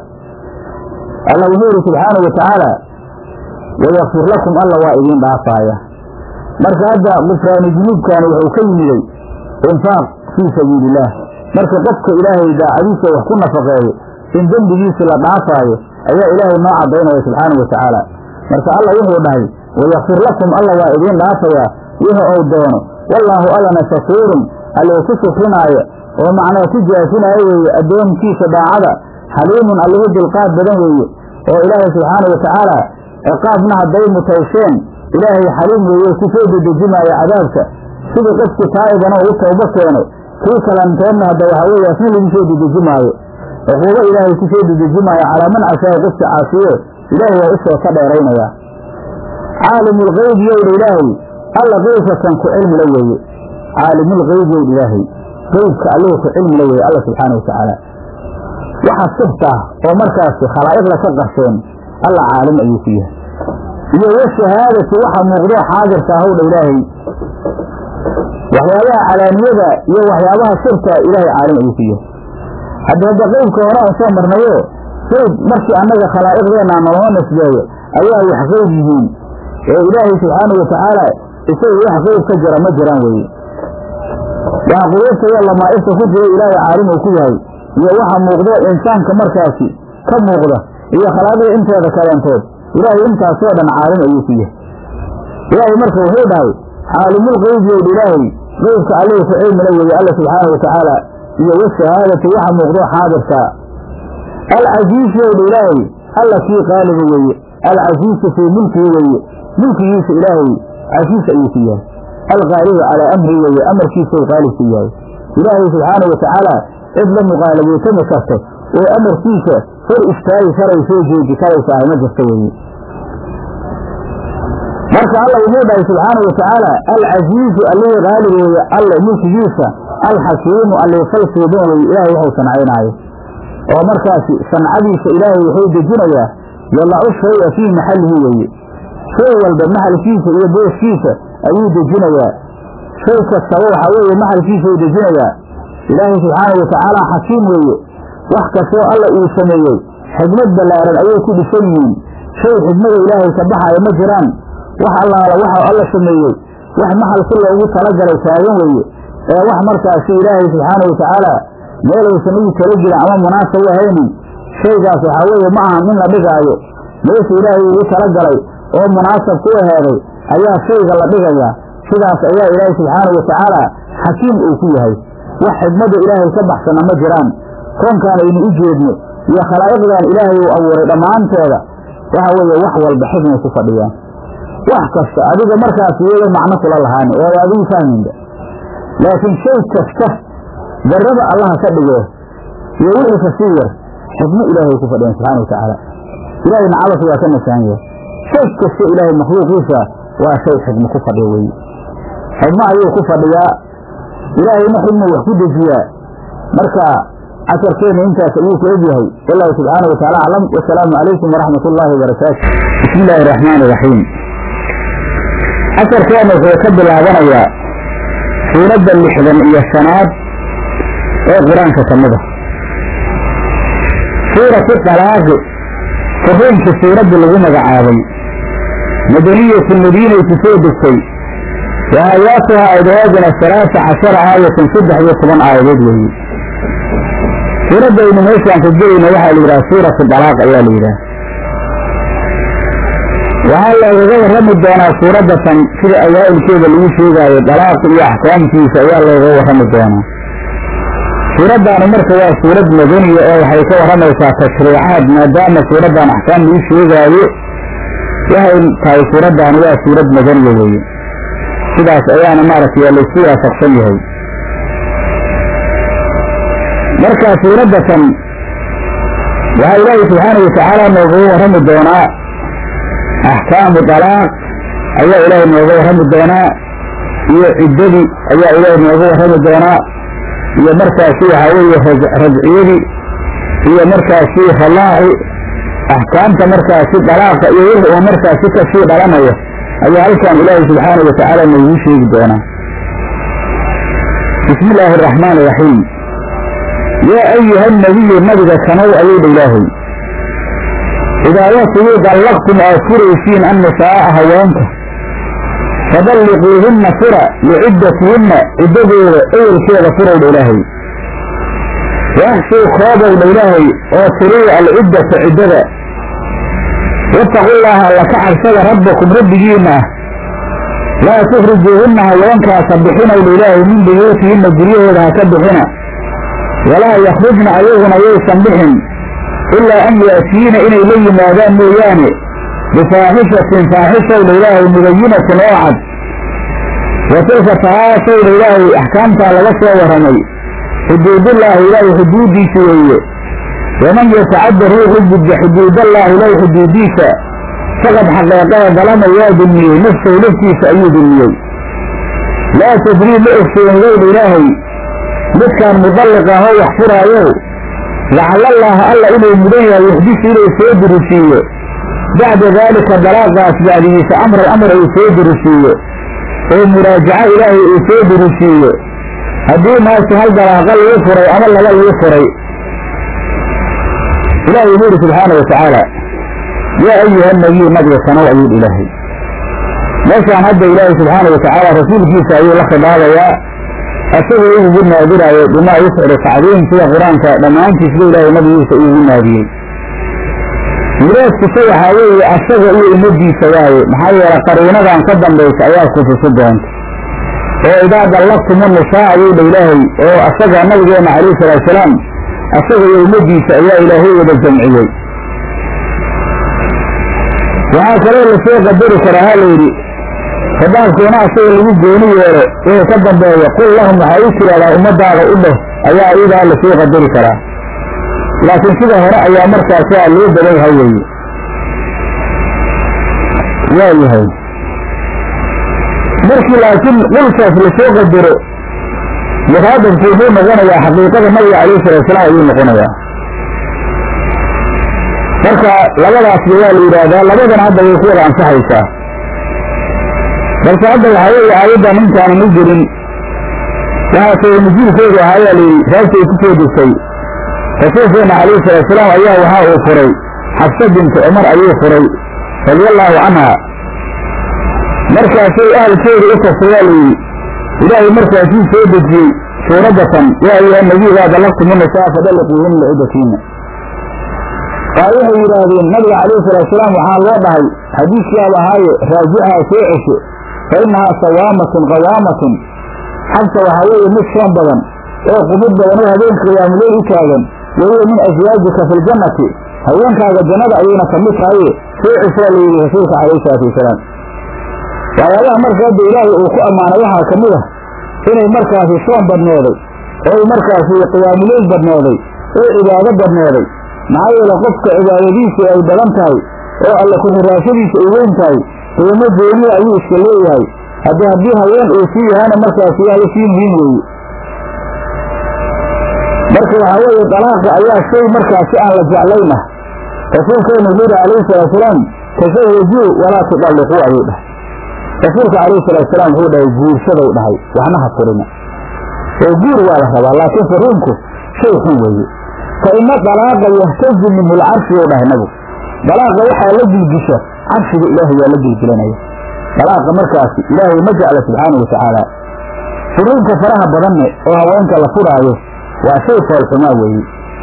alla wuxuu yidhi subxaana wa tacaala wayakfir lakum alla waa idiin dhaafaaya marka hadda gufraani junuubkani wuxuu ka yimiday infaaq fii sabiili illaah marka qofka ilaahay daacadiisa wax ku nafaqeeyo in dembigiisi la dhaafaayo ayaa ilaahay noo caddaynaya subxaana wa tacaala marka alla wuxuu dhahay wayakfir lakum alla waa idiin dhaafayaa wixi ou doono wallaahu allana shakuurun allihi ku shukrinaayo oo macnaa ku jaasinaayo weeye addoonkiisa daacada xaliimun allihi dulqaad badan weeye oo ilaahay subxaana wa tacaala ciqaabna hadday mutaysheen ilaahay xaliim weeye ku soo dedejimaaya cadaabka sidii qofkii taa'ibana uu tawbo keeno kii kalantoodna hadda waxaa weeye asna lagu soo dedejimaayo cuquubo ilaahay ku soo dedejimaayo calaa man cashaa qofka caasiye ilaahay waa usoo ka dheeraynayaa caalimulgeyb yowdha ilaahay alla qeybka kan ku cilmila weeye caalimulgeyb yowdha ilaahay qeybka allihii ku cilmila weeye alla subxaana wa tacaala waxa sirta oo markaasi khalaa'iqda ka qarsheen alla caalim ayuu ku yahay iyo washahaadati waxa muuqdo xaadirka howdha ilaahay waxyaabaha calaaniyada iyo waxyaabaha sirta ilaahay caalim ayuu ku yahay hadda hadda qeybka hore aan soo marnayo qeyb markii annaga khalaa'iqdeenna naloo nisbeeyo ayaa wax qeyb yihiin ee ilaahay subxaana wa tacaala isaga wax qeyb ka jira ma jiraan weeye waxa quluubta iyo lamaa'ifta ku jira ilaahay caalim uu ku yahay iyo waxa muuqdo insaanka markaasi ka muuqda iyo khalaa'iqda inteeda kaleentood ilaahay intaasoo dhan caalim ayuu ku yahay ilaahay marka wuxuu dhahay caalimul qeybi owdha ilaahay qeybka allihii ku cilmila weeye alla subxaana wa tacaala iyo washahaadati waxa muuqdo xaadirkaa alcasiizu owdha ilaahay alla kii qaaliba weeye alcasiizu fii mulkihi weeye mulkigiisa ilaahay casiis ayuu ku yahay alqaalibu calaa amri weeye amarkiisa u qaalib ku yahay ilaahay subxaana wa tacaala cid la muqaalabeetami karto oo amarkiisa hor istaagi karayso jooji karaysa ahy ma jirto weeye marka alla wuxuu dhahay subxaana wa tacaala alcasiizu allihii qaalib weeye alle mulkigiisa alxakiimu allii falsuuban weye ilaahay wuxuu sancaynaayo oo markaasi sancadiisa ilaahay wuxuu dejinayaa yalacu shaya fii maxallihi weeye shay walba maxalkiisa iyo booskiisa ayuu dejinayaa shay kastaba waxaa weeye maxalkiisa uu dejinayaa ilaahay subxaana wa tacaala xakiim weeye wax kastoo alla uu sameeyey xigmad ballaaran ayay ku dhisan yihiin shay xigmada ilaahay ka baxaya ma jiraan wax allaala waxa alla sameeyey wax maxal si loogu talagalay taagan weeye ee wax markaasi ilaahay subxaana wa tacaala meelaysan ugu tala jirin ama munaasab u ahaynin shaygaas waxaa weeye ma ahan in la dhigaayo meesha ilaahay ugu talagalay oo munaasab ku aheeday ayaa shayga la dhigayaa sidaas ayaa ilaahay subxaana wa tacaala xakiim uu ku yahay wax xigmadda ilaahay ka baxsana ma jiraan koonkaan aynu u jeedno iyo khalaa'iqdan ilaahay uu abuuray dhammaantooda waxa weeye wax walba xigmay ku fadhiyaan wax kasta adiga markaas iyada macno kula lahaani oo adigu fahmaynba laakiin shay kasta darrada allaha ka dhige iyo wixii kasii yar xikmo ilaahay ku fadhiyan subxana wa tacaala ilaahayna cabas waa ka nasahan yahay shay kasta ilaahay makhluuqiisa waa shay xikmo ku fadhiya weeye xikmo ayuu ku fadhiyaa ilaahayna xikmu wax ku dejiyaa marka casarkeena intaas ayuu ku egyahay wallahu subxaana wa taala aclam wasalaamu calaykum waraxmat ullaahi wabarakaatu bismi illaahi araxmaan iraxiim casarkeena wuxuu ka bilaabanayaa suuradda lixdan iyo shanaad ee qur-aanka ka mid a suuratu dalaaqi korreynka suuradda lagu magacaabay madaniyatu madiinay ku soo degtay wa aayaatuha aydahooduna salaasa cashara aayatan saddex iyo toban aayadood weeye suuradda aynu meeshaan ka gelayna waxaa la yidhaha suuratu dalaaq ayaa la yidhaha waxaa loogaga warrami doonaa suuradda tan sida awaa'ilkeeda lagu sheegaayo dalaaq iyo axkaamkiisa ayaa looga warrami doonaa suuraddaani marka waa suurad madaniya oo waxay ka warramaysaa tashriicaad maadaama suuraddan axkaam lagu sheegaayo waxay tahay suuraddaani waa suurad madaniya weeye sidaas ayaana maaragtay laysku waafaqsan yahay marka suuradda tan waxaa ilaahay subxaana wa tacaala noogaga warrami doonaa axkaamu dalaaq ayaa ilaahay nooga warrami doonaa iyo ciddadii ayaa ilaahay nooga warrami doonaa iyo markaasi waxaa weeye rajciyadii iyo markaasi rallaaci axkaamta markaasi dalaaqa iyo wixii uu markaasi kasii dhalanayo ayaa halkan ilaahay subxaana wa tacaala noogu sheegi doonaa bismi illaahi araxmaan iraxiim yaa ayuha nabiyu nabiga kanow ayuu dha ilaahay idaa watigii dallaqtum aad furaysiin annisaa'a haweenka fadalliquuhunna fura liciddatihinna ciddadooda ewelkeeda furowdha ilaahay waaxsuu koobowdha ilaahay oo tiriya alciddata ciddada wattaqullaaha alla ka cabsada rabbakum rabbigiinna ah laa tukhrijuuhunna haweenkaasa bixinowdha ilaahay min buyuutihinna guryahooda ha ka bixina walaa yakhrujna ayaguna yaysan bixin ilaa an yaatiina inay la yimaadaan mooyaane bifaaxishatin faaxishowdha ilaahay mubayinatin oo cad wa tilka tahaashowdha ilaahay axkaamtaa laga soo warramay xuduudullaahi ilaahay xuduuddiisa weeye waman yatacadda ruuxu gudba xuduudallaahi ilaahay xuduuddiisa faqad xaqeeqada dalama waa dulmiyey nafsahu naftiisa ayuu dulmiyey laa tadrii ma ogsoonidowdha ilaahay midkaan mudalliqa ahoo wax furaayow lacallallaaha alla inuu mudan yahay yuxdisu inuu soo dirisiiyo bacda daalika dalaaqaas bacdigiisa amran amar uu soo dirisiiyo oo muraajaco ilaahay uu soo dirisiiyo haddii maase hal dalaaqa lagu furay ama laba lagu furay ilaahay wuxuu yidhi subxaana wa tacaala yaa ayuha nabiyu nabiga sanow ayuu ilaahay meeshaan hadda ilaahay subxaana wa tacaala rasuulkiisa ayuu la khidaabayaa asagoo ugu naadiraayo bimaa yusciru tacdiim sida qur-aanka dhammaantiisba ilaahay nabigiisa ugu naadiyey muraadkiisa waxaa weeye asaga iyo ummadiisa waaye maxaa yeele qariinadan ka dambaysa ayaa kutusi doonta oo idaa dallaqtumu nisaa ayuu dha ilaahay oo asaga nabigeena calayhi salaatusalaam asaga iyo ummadiisa ayaa ilaahay wada jamciyey waxaa kaloo lasoo qadari karaa ha layidhi khitaabkeena asaga lagu gooni yeelo wixii ka dambeeya qul lahum waxaa u tiraahdaa ummadaada u dheh ayaa iyadaa lasoo qadari karaa laakiin sida hore ayaa markaasi a loo badan yahay weeye waa yahay markii laakiin qulkaas lasoo qadaro mukaadabku wuxuu noqonayaa xaqiiqada nabiga calayhi salaatusalaam ayuu noqonayaa marka labadaasba waa la yidhaahdaa labadana hadda way ku wada ansaxaysaa balse hadda waxaa weeye aayaddan intaanan u gelin waxaa sabay nujuulkeedu ahaayaa layidhi saabtay ku soo degtay rasuulkeenna calayhi salaatusalaam ayaa waxaa uu furay xabsa bintu cumar ayuu furay radiallaahu canha markaasay ahalkeedu u tagtay waa layidhi ilaahay markaasuu soo dejiyey suuradatan yaa ayuha nabiy idaa dallaqtumu nisaa fadalliquuhunna licidatiina waa waxay yidhaahdeen nabiga calayhi salaatusalaam waxaa loo dhahay xadiiskiiaba ahaaye raajicaha soo cesho fa innahaa sawaamatun qawaamatun xabsa waxaa weeye mid soon badan oo qubud badan oo habeenka qiyaamuleyl u taagan wahiya min aswaajika fi ljannati haweenkaaga jannada ayayna ka mid tahaye soo ceshaa layidhi rasuulka calayhi salaatu wasalaam waxyaabaha marka hadda ilaahay uu ku ammaanay waxaa ka mid ah inay markaasi soon badnooday oo ay markaasi qiyaamuleyl badnooday oo cibaado badnooday maxaa yeele qofka cibaadadiisu ay badan tahay oo alle ku-xiraashadiisa ay weyn tahay qiimo gooniya ayuu iska leeyahay haddii haddii haween uu sii yahana markaasi waa la sii muhiim weeye marka waxaa weeye dalaaqa ayaa shay markaasi aan la jeclayna rasuulkeenu wuxuu yihi calayhi salaatusalaam tasawajuu walaa tudalliquu ayuu dhahay rasuulka calayhi salaatusalaam wuxuu dhahay guursadow dhahay waxna ha furina oo guur waa la rabaa laakiin furiinku shay xun weeye fa ina dalaaqa yahtazu minhu lcarshi ou dhahay nabigu dalaaqa waxaa la gilgisha carshiga ilaahay waa la gilgilanaya dalaaqa markaasi ilaahay ma jecla subxaana wa tacaala furiinka faraha badanne oo haweenka la furaayo waa shay foolxumaa weeye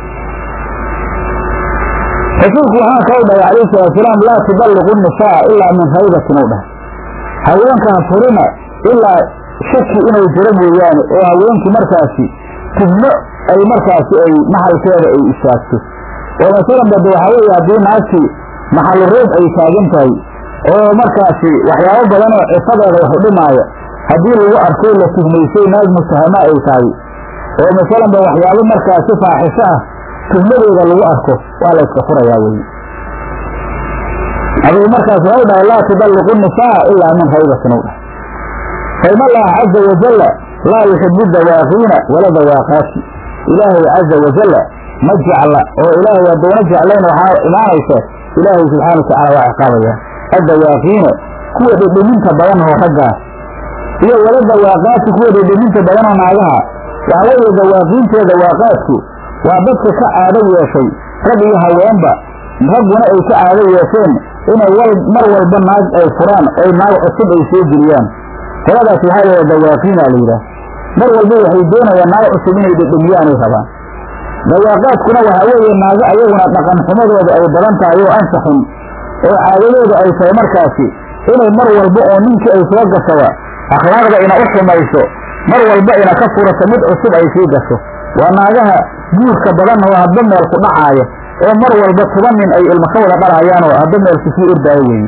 rasuulku waxaa kau dhahay calayhi salaatusalaam laa tudalliqu nisaa ilaa min haybatin ou dhahay haweenka ha furina ilaa shaki inuu jiro mooyaane oo haweenkii markaasi tubno ay markaasi ay maxalkeeda ay istaagto oo masalan bade waxaa weeye haddii naagtii maxalu roob ay taagan tahay oo markaasi waxyaabo badan oo cifadeeda wax u dhimaaya haddii lagu arko la tuhmaysay naag mutahama ay tahay oo masalanba waxyaabo markaasi faaxisho ah tuhmadeeda lagu arko waa la yska furayaa weye aduu markaas waxau dhahay laa tudalliqu nisaa ilaa min haybatin u dhahay fa in allaha caza wajalla laa yuxibu dawaaqiina wala dawaaqaati ilaahay caza wajalla ma jecla oo ilaahay hadduuna jeclayn waxaa imaanaysa ilaahay subxaana wa tacala waa ciqaabaya addawaaqiina kuwa dhidhiminta badan oo raggaa iyo wala dawaaqaati kuwa dhidhiminta badan oo naagaha waxaa weeye dawaaqiintiyo dawaaqaadku waa dadka ka caado yeeshay rag iyo haweenba ragguna ay ka caado yeesheen inay mar walba naag ay furaan oy naag cusub ay soo geliyaan qoladaas waxaa laha dawaaqiina la yidhaah mar walba waxay doonayaan naag cusub inay dhedhemiyaanay rabaan dawaaqaadkuna waxaa weeye naago ayaguna dhaqan xumadooda ay badan tahay oo ansaxun oo caadadooda ay tahay markaasi inay mar walba oo ninkii ay soo gashaba akhlaaqda ina u xumayso mar walba ina ka furato mid cusub ay sii gasho waa naagaha guurka badan oo hadba meel ku dhacaaya oo mar walba toban nin ay ilmo ka wada dhalaayaan oo hadba meel kusii ordaayo weeye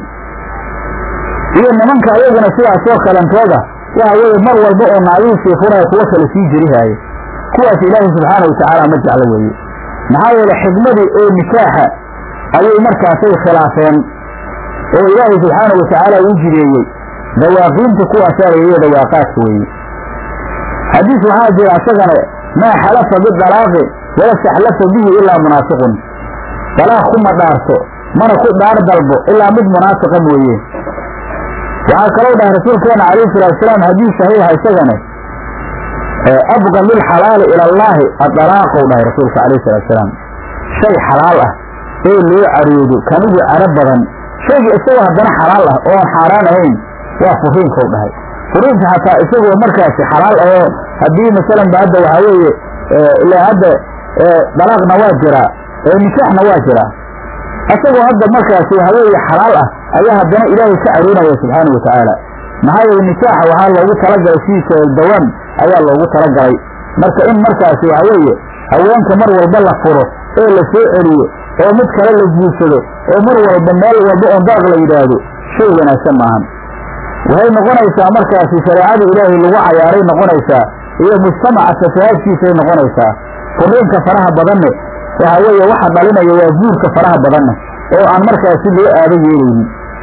iyo nimanka ayaguna sidaasoo kalentooda waxa weeye mar walba oo naagihiisii furaya kuwo kale sii jerihaaya kuwaas ilaahay subxaana wa tacaala ma jeclo weeye maxaa yeele xigmadii oo nikaaxa ayay markaasay khilaafeen oo ilaahay subxaana wa tacaala uu jireeyey dawaaqiinta kuwaasaa layihi dawaaqaadka weeye xadiis waxaa jira isagana maa xalafa bidalaaqi wala staxlafa bihi ilaa munaafiqun dalaaq kuma dhaarto mana ku dhaar dalbo ilaa mid munaafiqa mooye waxaa kalou dhahay rasuulkeena calayhi salaatusalaam xadiis saxiixa isagana abqa lilxalaali ila allaahi adalaaqou dhahay rasuulka calayhi salaatusalaam shay xalaal ah ee loo caroodo kanigu caro badan shayga isagoo haddana xalaal ah oo aan xaaraan ahayn waa furiinkou dhahay furiinka xataa isagoo markaasi xalaal ahoo haddii masalan ba hadda waxaa weeye ilaa hadda dalaaqna waa jiraa nikaaxna waa jiraa isagoo hadda markaasi waxaa weeye xalaal ah ayaa haddana ilaahay ka caroonaya subxaana wa tacaala maxaa yeele nikaaxa waxaa loogu talagalay sidiisa dawaan ayaa loogu talagalay marka in markaasi waxa weeye haweenka mar walba la furo ee la soo celiyo oo mid kale la guursado oo mar walba meel walba oon daaq la yidhaahdo shay wanaagsan maahan waxay noqonaysaa markaasi shareecada ilaahay lagu cayaaray noqonaysaa iyo mujtamaca fasahaadkiisay noqonaysaa furiinka faraha badanne waxa weeye waxa dhalinaya waa guurka faraha badanne oo aan markaasi loo aado yeelaynin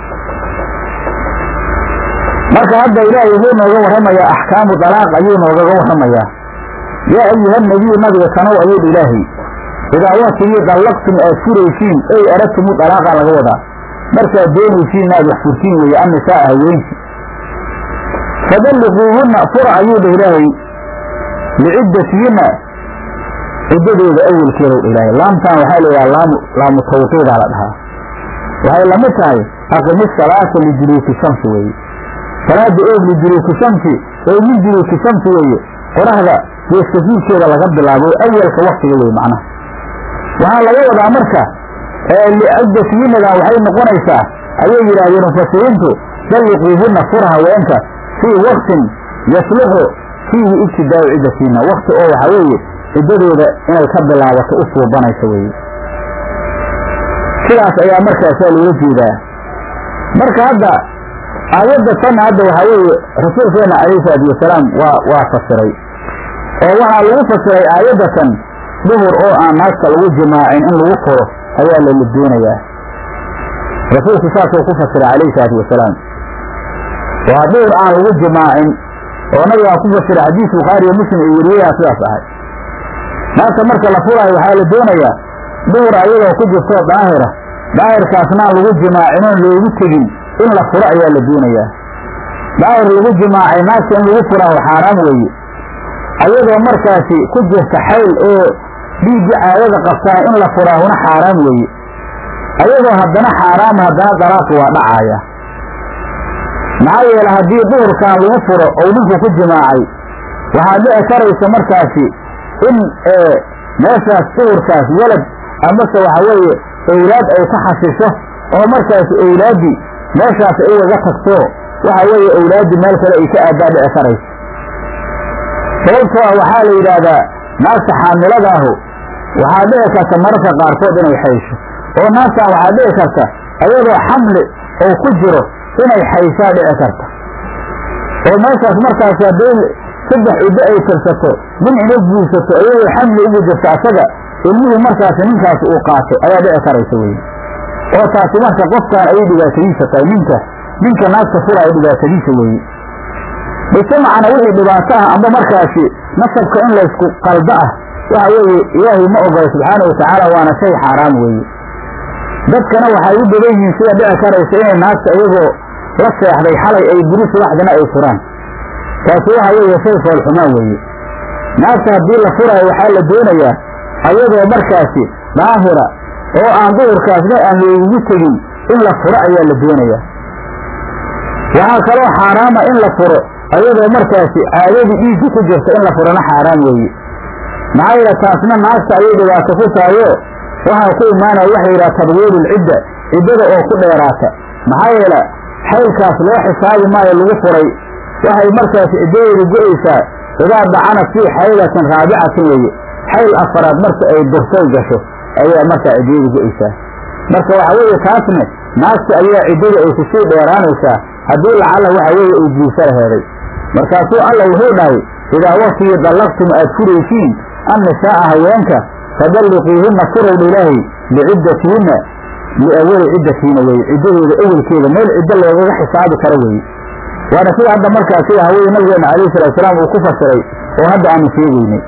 marka hadda ilaahay wuxuu nooga warramayaa axkaamu dalaaq ayuu noogaga warramayaa yaa ayuha nabiyu nabiga kanow ayuudha ilaahay idaa waktigii dallaqtum aad furaysiin ey aradtumu dalaaqa laga wadaa markaad doonaysiin inaad wax furtiin weeye annisaa haweenki fadalliquuhunna fura ayuu dha ilaahay liciddatihinna ciddadooda awelkeedow dha ilaahay laamtaan waxaa layidhaha laamu laamu tawqiidaa la dhahaa waxay lamid tahay aqimi salaata lijuluuki shamsi weeye salaada eeg lijuluuki shamsi ee min juluuki shamsi weeye qoraxda geeskafiidkeeda laga bilaabo awalka waktiga wey macnaha waxaa laga wadaa marka liciddatiyinadan waxay noqonaysaa ayay yidhaahdeen mufasiriintu dalliquuhunna fura haweenka fii waktin yasluxu fiihi ibtidaau ciddatiina wakti oo waxaa weeye ciddadooda inay ka bilaabato u suubanaysa weeye sidaas ayaa markaasaa loola jeedaa marka hadda aayadda tanna hadda waxaa weeye rasuulkeena calayhi salaatu wasalaam waa waa fasiray oo waxaa lagu fasiray aayaddatan duhur oo aan naagta lagu jimaacin in lagu furo ayaa lala doonayaa rasuulku saasuu ku fasiray calayhi salaatu wasalaam waa duhur aan lagu jimaacin oo nabigaa ku fasiray xadiis bukhaari iyo muslim iyo weriyayaa sidaas ahay naagta marka la furaayo waxaa la doonayaa duhur ayadoo ku jirtoo daahira daahirkaasna aan lagu jimaacinoon loogu tegin in la furo ayaa la doonayaa daahir lagu jimaacay naagta in lagu furaaho xaaraam weeye ayadoo markaasi ku jirta xayl oo dhiigga caadada qabtaa in la furaahuna xaaraam weeye ayadoo haddana xaaraama haddana dalaaqi waa dhacaaya maxaa yeele haddii duhurkan lagu furo ou ninku ku jimaacay waxaa dhici karaysa markaasi in meeshaas duhurkaas walad amase waxa weeye owlaad ay ka xasisho oo markaasi owlaaddii meeshaas ay ugaga tagto waxa weeye owlaaddii meel kale ay ka aadaa dhici karaysa sababtoo ah waxaa la yidhaahdaa naagta xaamiladaahu waxaa dhici karta mararka qaarkood inay xaysho oo naagtan waxaa dhici karta ayadoo xamli oo ku jiro inay xayshaa dhici karta oo meeshaas markaas hadday saddex ciddo ay tirsato nin inay guursato iyadoo xamli ugu jirta asaga ilmihii markaasi ninkaas uu qaatay ayaa dhici karaysa weye oo taasi marka qofkaan ayay dhibaatadiisa tahay ninka ninka naagta fura ay dhibaatadiisa weeye mujtamacana wixii dhibaato ah amba markaasi nasabka in laysku qaldo ah waxa weeye ilaahay ma ogola subxaana watacaala waana shay xaaraam weeye dadkana waxay u badan yihiin sida dhici karaysa inay naagta iyagoo la seexday xalay ay buri subaxdina ay furaan taasi waxa weeye shay foolxumaan weeye naagta haddii la furaayo waxaa la doonayaa ayadoo markaasi daahira oo aan duhurkaasna aan loogugu tegin in la furo ayaa la doonayaa waxaa kaloo xaaraama in la furo ayadoo markaasi caadadii dhiigga ku jirta in la furana xaaraam weeye maxaa yeele taasna naagta ayay dhibaato ku tahayo waxaa ku imaanaya waxa yidhaha tadwiilulcidda ciddada oo ku dheeraata maxaa yeele xaylkaas loo xisaabi maayo lagu furay waxay markaasi ciddadeedu go-aysaa idaa dacanat fii xaylatin raabicatin weeye xayl afaraad marka ay durtay gasho ayaa markaa ciddiyadu go-aysaa marka waxa weeye taasne naagta ayaa ciddada ay kusii dheeraanaysaa haddii lacalla waxa weeye ay guursa laheeday markaasuu alla wuxuu dhahay idaa waktigii dallaqtum aad furaysiin annisaa'a haweenka fadalliqiihinna furowdha ilaahay liciddatihinna liawali ciddatihinna weye ciddadooda awelkeeda meel ciddo loogaga xisaabi karo weeye waana sida hadda markaa sida haweye nabigeena calayhi salaatusalaam uu ku fasiray oo hadda aanu sheegaynay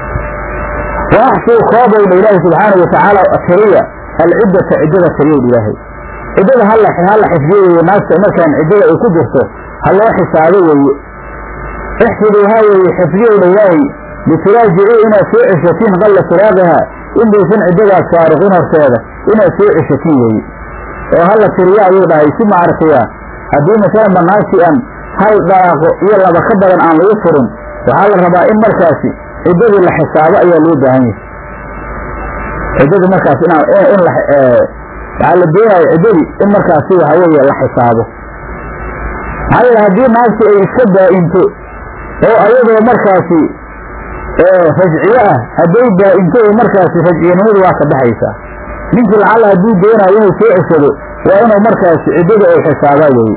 wa axsuu koobowdha ilaahay subxaana watacaala tiriya alciddata ciddada tiriyowdha ilaahay ciddada halla halla xifdiyo weeye naagta markaan ciddada ay ku jirto ha loo xisaabo weeye ixfiduuhaa weeye xifdiyowdha ilaahay lituraajici inaad soo ceshatiin qalla firaaqiha intaysan ciddadaas faariqin horteeda inaad soo ceshatiin weeye oo halla tiriya ayuu dhahay si maaragtaya haddii masalan banaagtii aan hal dhalaaqo iyo laba ka badan aan lagu furin waxaa la rabaa in markaasi ciddadii la xisaabo ayaa loo baahan yahay ciddadii markaas in in la waxaa la doonaya ciddadii in markaasi waxa weeye la xisaabo maxaa yeele haddii naagti ay iska daa'into oo ayadoo markaasi rajciye ah hadday daa'into oo markaasi rajciyanimadu waa ka baxaysaa ninkii lacalla hadduu doonayo inuu soo ceshado waa inuu markaasi ciddada ay xisaabaa weeye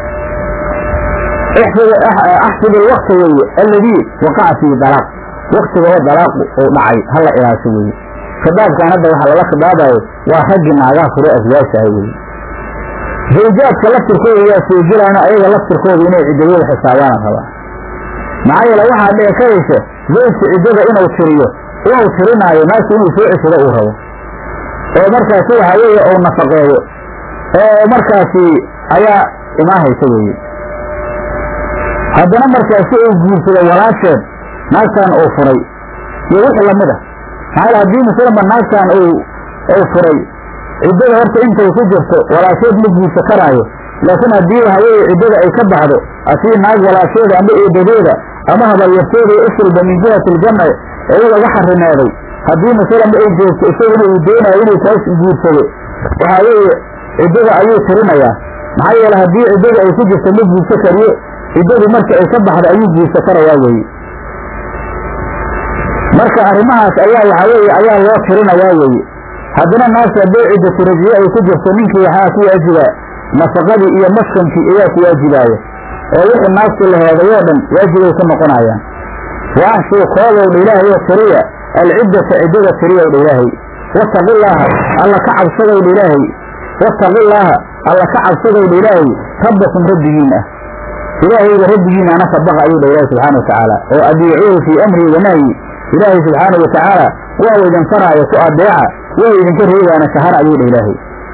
axsib alwakta weeye alladii waqaca fiihi dalaaq waktiga oo dalaaqu uu dhacay hala ilaasho weeye khidaabkan hadda waxaa lala khidaabayo waa raggii naagaha fure aswaashaha weeye zawjaadka laftirkooda yaa soo gelaana ayaga laftirkooda inay ciddadooda xisaabaana rabaa maxaa yeele waxaa dhici karaysa zawjka ciddada inuu tiriyo inuu tirinaayo naagta inuu soo ceshado uu rabo oo markaasi waxaa weeye uu nafaqeeyo oo markaasi ayaa imaahaysa weeye haddana markaasi uu guursado walaasheed naagtan uu furay iyo wixii lamid ah maxaa yeele haddii masalanba naagtan uu uu furay ciddada horta intay ku jirto walaasheed ma guursa karaayo laakiin haddii waxa weeye ciddada ay ka baxdo asii naag walaasheeda ama eedadeeda ama habaryarteeda iyo usulba min jihati aljamci iyaga ga xarimaaday haddii masalanba ay joogto isaguna uu doonayo inuu taas guursado waxaa weeye ciddada ayuu tirinayaa maxaa yeele haddii ciddada ay ku jirto ma guursa kariyo ciddadu marka ay ka baxdo ayuu guursa karayaa weeye marka arrimahaas ayaa waxaa weeye ayaa loo tirinayaa weeye haddana naagta haddii ciddatu rajiye ay ku jirto ninkii waxaa ku waajiba nafaqadii iyo maskankii ayaa ku waajibaaya oo wixii naagtii la heedayoo dhan waajibay ku noqonayaan waaxshuu koodowdha ilaahay oo tiriya alciddata ciddada tiriyowdha ilaahay wattaqillaaha alla ka cabsadowdha ilaahay wattaqillaaha alla ka cabsadowdha ilaahay rabbakum rabbigiin ah ilaahayga rabbigiin ana ka baqa ayuu dha ilaahi subxaana watacaala oo adiicuuhu fii amrii wa nahyi ilaahay subxaanau watacaala waa idin faraayo ku adeeca waa idinka reegaana shahar ayuu dha ilaahay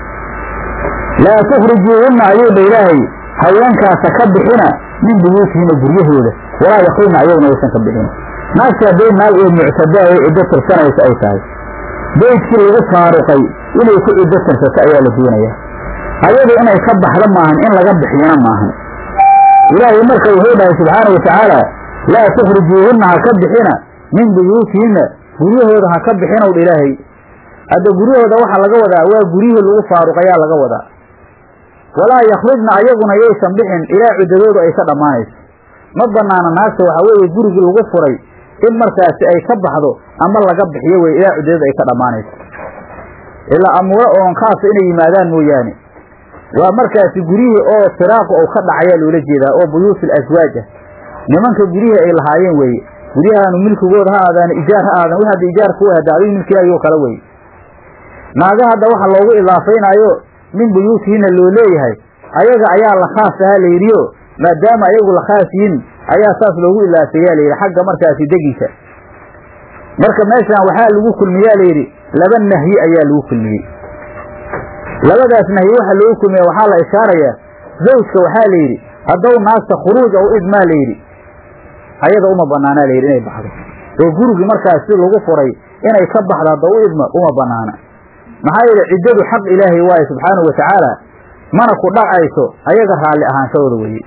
laa tukhrijuuhunna ayuu dha ilaahay haweenkaasa ka bixina min buyuutihina guryahooda walaa yakrujna ayaguna aysan ka bixin naagta hadday naag oo muctadaayo ciddo tirsanaysa ay tahay beydkii lagu faaruqay inay ku ciddo tirsato ayaa la doonayaa ayadu inay ka baxdo maahan in laga bixiyana maahan ilaahay marka wuxuu dhahay subxaana watacaala laa tukhrijuuhunna ha ka bixina min buyuutihinna guryahooda ha ka bixinowdha ilaahay hadda guryahooda waxaa laga wadaa waa guryihii lagu faaruqayaa laga wadaa walaa yakhrujna ayaguna yaysan bixin ilaa ciddadoodu ay ka dhammaanayso ma banaana naagta waxaa weeye gurigii lagu furay in markaasi ay ka baxdo ama laga bixiyo weye ilaa ciddadoodu ay ka dhammaanayso ilaa amuuro oon khaasa inay yimaadaan mooyaane waa markaasi guryihii oo firaaqu ou ka dhacayaa loola jeedaa oo buyuutul aswaaj ah nimanka guryihii ay lahaayeen weeye guryahaanu milkigooda ha aadaan ijaar ha aadan wix hadda ijaarka u hada adigu milkigaagoo kale weye naaga hadda waxa loogu idaafaynaayo min buyuutihinna loo leeyahay ayaga ayaa la khaas ahaa la yidhiyo maadaama ayagu la khaas yihin ayaa saas loogu ilaafeeyaa layidhi xagga markaasi degiisa marka meeshaan waxaa lagu kulmiyaa layidhi laba nahyi ayaa lagu kulmiyey labadaas nahyi waxa loogu kulmiya waxaa la ishaarayaa zawjka waxaa la yidhi haddou naagta khuruuj ou idmaa layidhi ayada uma banaanaa layidhi inay baxdo oo gurigii markaasi lagu furay inay ka baxdo hadda u idma uma banaana maxaa yeele ciddadu xaq ilaahay waaye subxaanahu watacaala mana ku dhacayso ayaga raalli ahaanshadooda weye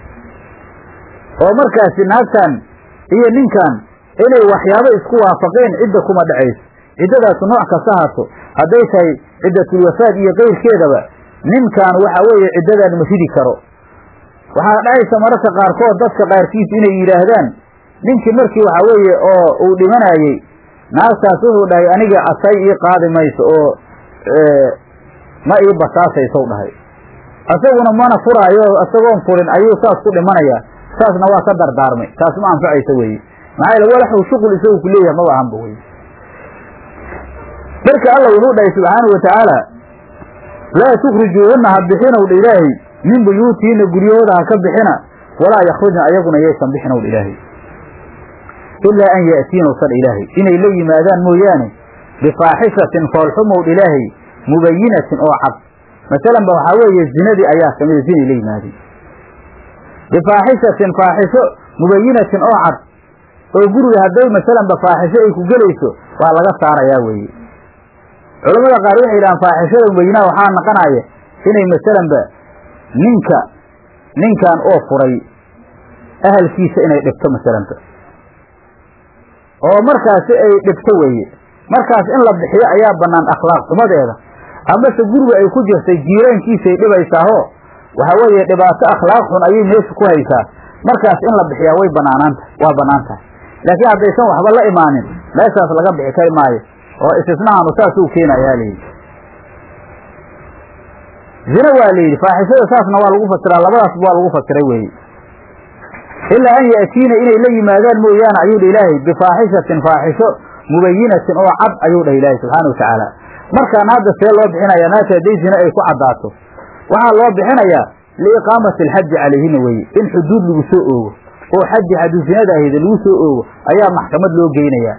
oo markaasi naagtan iyo ninkan inay waxyaabo isku waafaqeen cidda kuma dhacayso ciddadaasu nooc kasta haato hadday tahay ciddatulwafaad iyo keyrkeedaba ninkan waxa weeye ciddadan ma ridi karo waxaa dhacaysa mararka qaarkood dadka qaarkiis inay yidhaahdaan ninkii markii waxa weeye oo uu dhimanayey naagtaas wuxuu dhahay aniga asay ii qaadi mayso oo ma ii basaasaysow dhahay isaguna mana furaayo isagoon furin ayuu saas ku dhimanayaa saasna waa ka dardaarmay taas ma anfacaysa weye maxaa yaele walaxuu shuqul isagu ku leeyahay maba ahanba weye marka alla wuxuu dhahay subxaanau watacaala laa tukhrijuuhunna ha bixinowdha ilaahay min buyuutihinna guryahooda ha ka bixina walaa yakhrujna ayaguna yaysan bixinowdha ilaahay ilaa an ya'tiina usan ilaahay inay la yimaadaan mooyaane bifaaxishatin foolxumowdha ilaahay mubayinatin oo cad masalan ba waxaa weeye zinadii ayaa kamida zinay la yimaadeen bifaaxishatin faaxisho mubayinatin oo cad oo guriga hadday masalanba faaxisho ay ku gelayso waa laga saarayaa weeye culamada qaar waxay yidhahaan faaxishada mubayinaha waxaa naqanaya inay masalanba ninka ninkan oo furay ahalkiisa inay dhibto masalanba oo markaasi ay dhibto weeye markaas in la bixiyo ayaa bannaan akhlaaq xumadeeda amase guriga ay ku jirtay jiiraankiisay dhibaysaaho waxaa weeye dhibaato akhlaaq xun ayay meesha ku haysaa markaas in la bixiyaa way banaanaanta waa bannaan tahay laakiin haddaysan waxba la imaanin meeshaas laga bixi kari maayo oo istisnahanu saasuu keenayaa layidhi zina waa la yidhi faaxishada saasna waa lagu fasiraa labadaasba waa lagu fasiray weeye ilaa an ya'tiina inay la yimaadaan mooyaane ayuu dha ilaahay bifaaxishatin faaxisho mubayinatin oo cad ayuu dhah ilaahay subxaana watacaala markaana hadda see loo bixinayaa naagta hadday zina ay ku caddaato waxaa loo bixinayaa liiqaamati alxaji calayhina weeye in xuduud lagu soo oogo oo xaji xadu zinada ahayda lagu soo oogo ayaa maxkamad loo geynayaa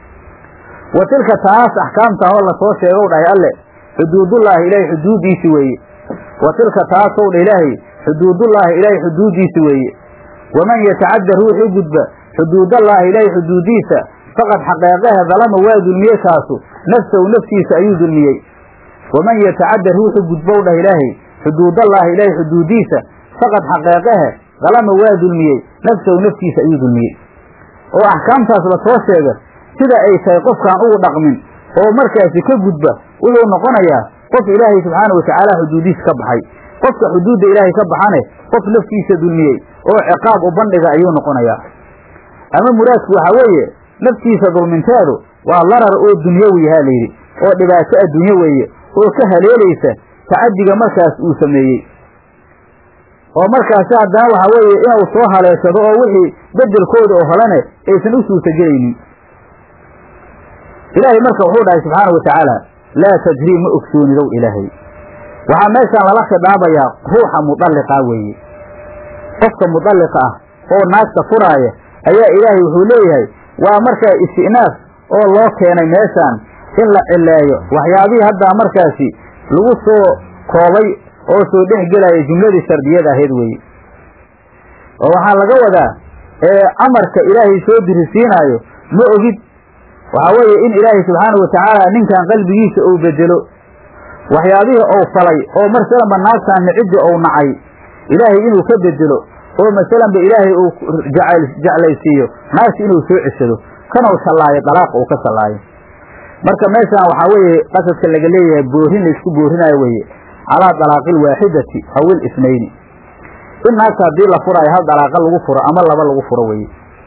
wa tilka taas axkaamta hoo lasoo sheegow dhahay alle xuduudullaahi ilaahay xuduuddiisi weeye wa tilka taasow dha ilaahay xuduudullaahi ilaahay xuduuddiisi weeye waman yatacadda ruuxii gudba xuduudallaahi ilaahay xuduuddiisa faqad xaqeeqahe dalama waa dulmiyey kaasu nafsahu naftiisa ayuu dulmiyey waman yatacadda ruuxu gudbow dhah ilaahay xuduudallaahi ilaahay xuduuddiisa faqad xaqeeqahe dalama waa dulmiyey nafsahu naftiisa ayuu dulmiyey oo axkaamtaas la soo sheega sida ay tahay qofkaan ugu dhaqmin oo markaasi ka gudba wuxuu noqonayaa qof ilaahay subxaana watacaala xuduudiisa ka baxay qofka xuduudda ilaahay ka baxane qof naftiisa dulmiyey oo ciqaab u bandhiga ayuu noqonayaa ama muraadku waxaa weeye naftiisa dulminteedu waa larar oo dunyawi yahaa layidhi oo dhibaato adduunye weeye oo ka haleelaysa tacadiga markaas uu sameeyey oo markaasi haddana waxaa weeye inuu soo haleeshado oo wixii bedelkooda oo holene aysan u suurtagelaynin ilaahay marka wuxuu dhahay subxaana wa tacaala laa tajrii ma ogsoonidow ilaahay waxaa meeshaan lala khidaabayaa ruuxa mudalliqaa weeye qofka mudalliqa ah oo naagta furaaya ayaa ilaahay wuxuu leeyahay waa markaa isti'naaf oo loo keenay meeshaan in la cileeyo waxyaabihii haddaa markaasi lagu soo koobay oo soo dhex gelaya jumladii shardiyada ahayd weeye oo waxaa laga wadaa ee amarka ilaahay soo dirisiinaayo ma ogid waxaa weeye in ilaahay subxaana wa tacaala ninkan qalbigiisa uu bedelo waxyaabihii ou falay oo marsalanba naagtaan niciddi ou nacay ilaahay inuu ka bedelo oo masalanba ilaahay uu jeclaysiiyo naagti inuu soo ceshado kanuu shallaayo dalaaqa uu ka shallaayo marka meeshaan waxaa weeye qasadka laga leeyahay boorin laysku boorinayo weeye calaa dalaaqi alwaaxidati aw ilisnayni in naagta haddii la furaayo hal dalaaqa lagu furo ama laba lagu furo weye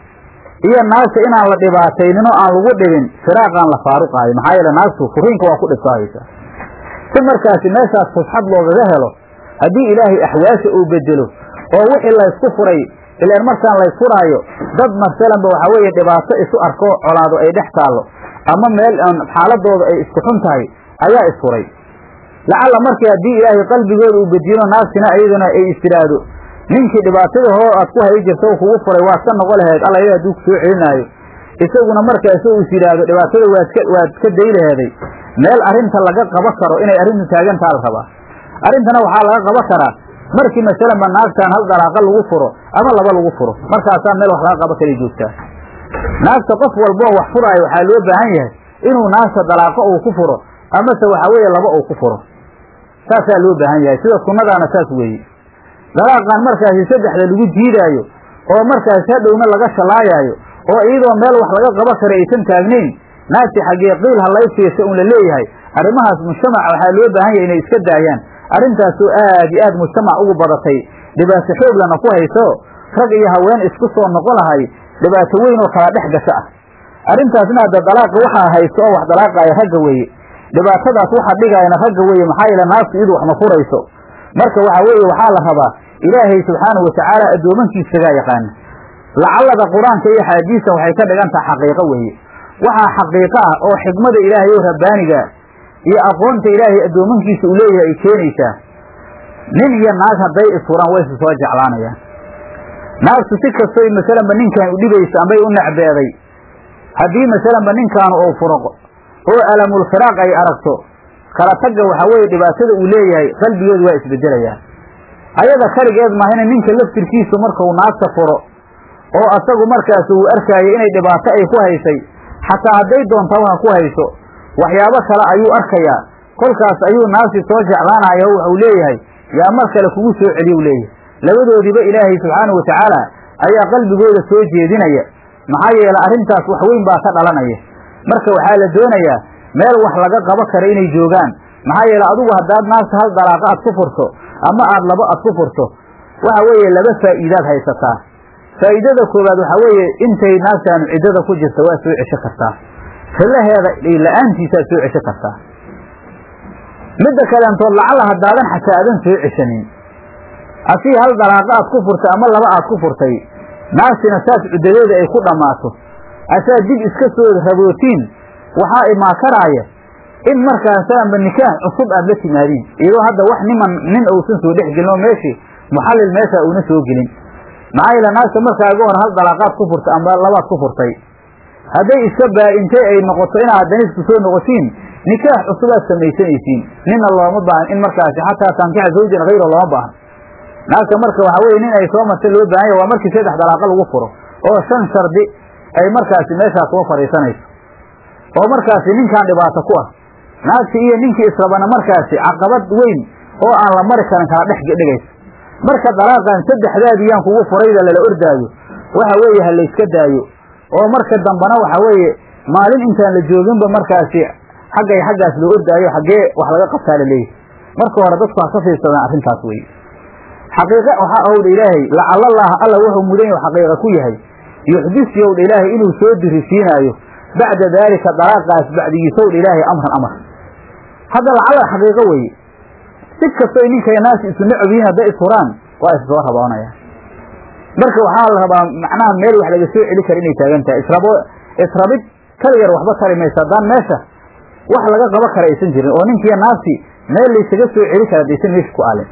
iyo naagta inaan la dhibaataynin oo aan lagu dhibin firaaqaan la faaruqaayo maxaa yeele naagtu furiinka waa ku dhibsaahaysaa si markaasi meeshaas fusxad loogaga helo haddii ilaahay axwaasha uu bedelo oo wixii laysku furay ilaan markaan laysfuraayo dad masalanba waxaa weeye dhibaato isu arko colaado ay dhex taallo ama meel xaaladooda ay isku xun tahay ayaa isfuray lacalla markii haddii ilaahay qalbigooda uu bedilo naagtina ayaduna ay istiraado ninkii dhibaatada hoo aad ku hay jirta u kugu furay waad ka noqo laheed alla ila hadduu kusoo celinaayo isaguna markaasi uu is yidhaahdo dhibaatada waad ka waad ka day laheeday meel arrinta laga qaba karo inay arrintu taagantaa la rabaa arrintana waxaa laga qaba karaa markii masalanba naagtaan hal dalaaqa lagu furo ama laba lagu furo markaasaa meel wax laga qaba kala joogtaa naagta qof walboo wax furaayo waxaa loo baahan yahay inuu naagta dalaaqo uu ku furo amase waxaa weeye laba uu ku furo saasaa loo baahan yahay sida sunnadaana saas weeye dalaaqan markaasi saddexda lagu jiidaayo oo markaasi hadhowna laga shallaayaayo oo iyadoo meel wax laga qaba kara aysan taagnayn naagti xaggee qiil halaysiisa un la leeyahay arrimahaas mujtamaca waxaa loo baahan yahay inay iska daayaan arrintaasoo aad iyo aad mujtamac ugu badatay dhibaato xooglana ku hayso rag iyo haween isku soo noqon lahay dhibaato weyn oo kala dhex gasho ah arrintaasna hadda dalaaqa waxaa haysto oo wax dalaaqaaya ragga weeye dhibaatadaas waxa dhigaayana ragga weeye maxaa yeele naagtu iyadu wax ma furayso marka waxaa weeye waxaa la rabaa ilaahay subxaanahu watacaala addoomankiisagaa yaqaana lacallada qur-aanka iyo axaadiista waxay ka dhigan taha xaqiiqo weeye waxaa xaqiiqo ah oo xikmada ilaahay oo rabbaaniga iyo aqoonta ilaahay addoomankiisa uu leeyahay ay keenaysaa nin iyo naag hadday isfuraan waysu soo jeclaanayaan naagtu si kastoy masalanba ninkan u dhibaysa ambay u necbeeday haddii masalanba ninkaanu ou furo oo alamulfiraaq ay aragto kala tagga waxaa weeye dhibaatada uu leeyahay qalbigeedu waa isbedelayaan ayada kaligeed maahina ninka laftirkiisu markau naagta furo oo asagu markaas uu arkaayo inay dhibaato ay ku haysay xataa hadday doontaa waxa ku hayso waxyaabo kale ayuu arkayaa kolkaas ayuu naagti soo jeclaanaya oo waxau leeyahay yaa mar kale kugu soo celiyu leeyahay labadoodiba ilaahay subxaanahu watacaala ayaa qalbigooda soo jeedinaya maxaa yeele arrintaas wax weyn baa ka dhalanaya marka waxaa la doonayaa meel wax laga qabo kara inay joogaan maxaa yeele adigu haddaad naagta hal dalaaqa aad ku furto ama aad labo aad ku furto waxa weeye laba faa'iidaad haysataa faa'iidada koowaad waxaa weeye intay naagtaanu ciddada ku jirta waa soo cesho kartaa rillaheeda la-aantiisaad soo cesho kartaa midda kaleentood lacala haddaadan xataa aadan soo ceshanin asii hal dalaaqa aad ku furtay ama laba aad ku furtay naagtina saas cuddadeeda ay ku dhammaato asaa dib iska soo rabootiin waxaa imaakanaaya in markaasaanba nikaax cusub aad la timaadiin iyadoo hadda wax niman nin uusan soo dhex gelin oo meeshii muxallil meesha uuna soo gelin maxaa yeele naagta markaaga hor hal dalaaqaad ku furtay ama labaad ku furtay hadday iska baa-intay ay noqoto inaad haddana isku soo noqotiin nikaax cusubaad samaysanaysiin nina looma baahan in markaasi xataa tankixa zawjan hayro looma baahan naagta marka waxaa weye nin ay soo martay loo baahan yahy waa markii saddex dalaaqa lagu furo oo shan shardi ay markaasi meeshaas soo fadhiisanayso oo markaasi ninkan dhibaato ku ah naagti iyo ninkii israbana markaasi caqabad weyn oo aan la mari karin kala dhex dhigayso marka dalaaqan saddexdaadii yaan kugu furayda lala ordaayo waxa weeye ha layska daayo oo marka dambana waxa weeye maalin intaan la jooginba markaasi xaggay xaggaas loo ordaayo xaggee wax laga qabtaa la leeyahy marka hore dadku ha ka fiirsadaan arrintaas weye xaqiiqa waxaa owdha ilaahay lacalallaha alla wuxuu mudan yahu xaqiiqa ku yahay yuxdis yowdha ilaahay inuu soo dirisiinaayo bacda daalika dalaaqaas bacdigiisowdha ilaahay amran amar hadda lacala xaqiiqo weeye si kastoy ninkay naasi isu necab yihiin hadday ishuraan waa is soo raboonaya marka waxaa la rabaa macnaha meel wax laga soo celi kara inay taagan tahay israbo israbid kaligar waxba tari maysa haddaan meesha wax laga qabo kara aysan jirin oo ninkiiyo naagti meel laysaga soo celi kara hadaysan meesha ku aalin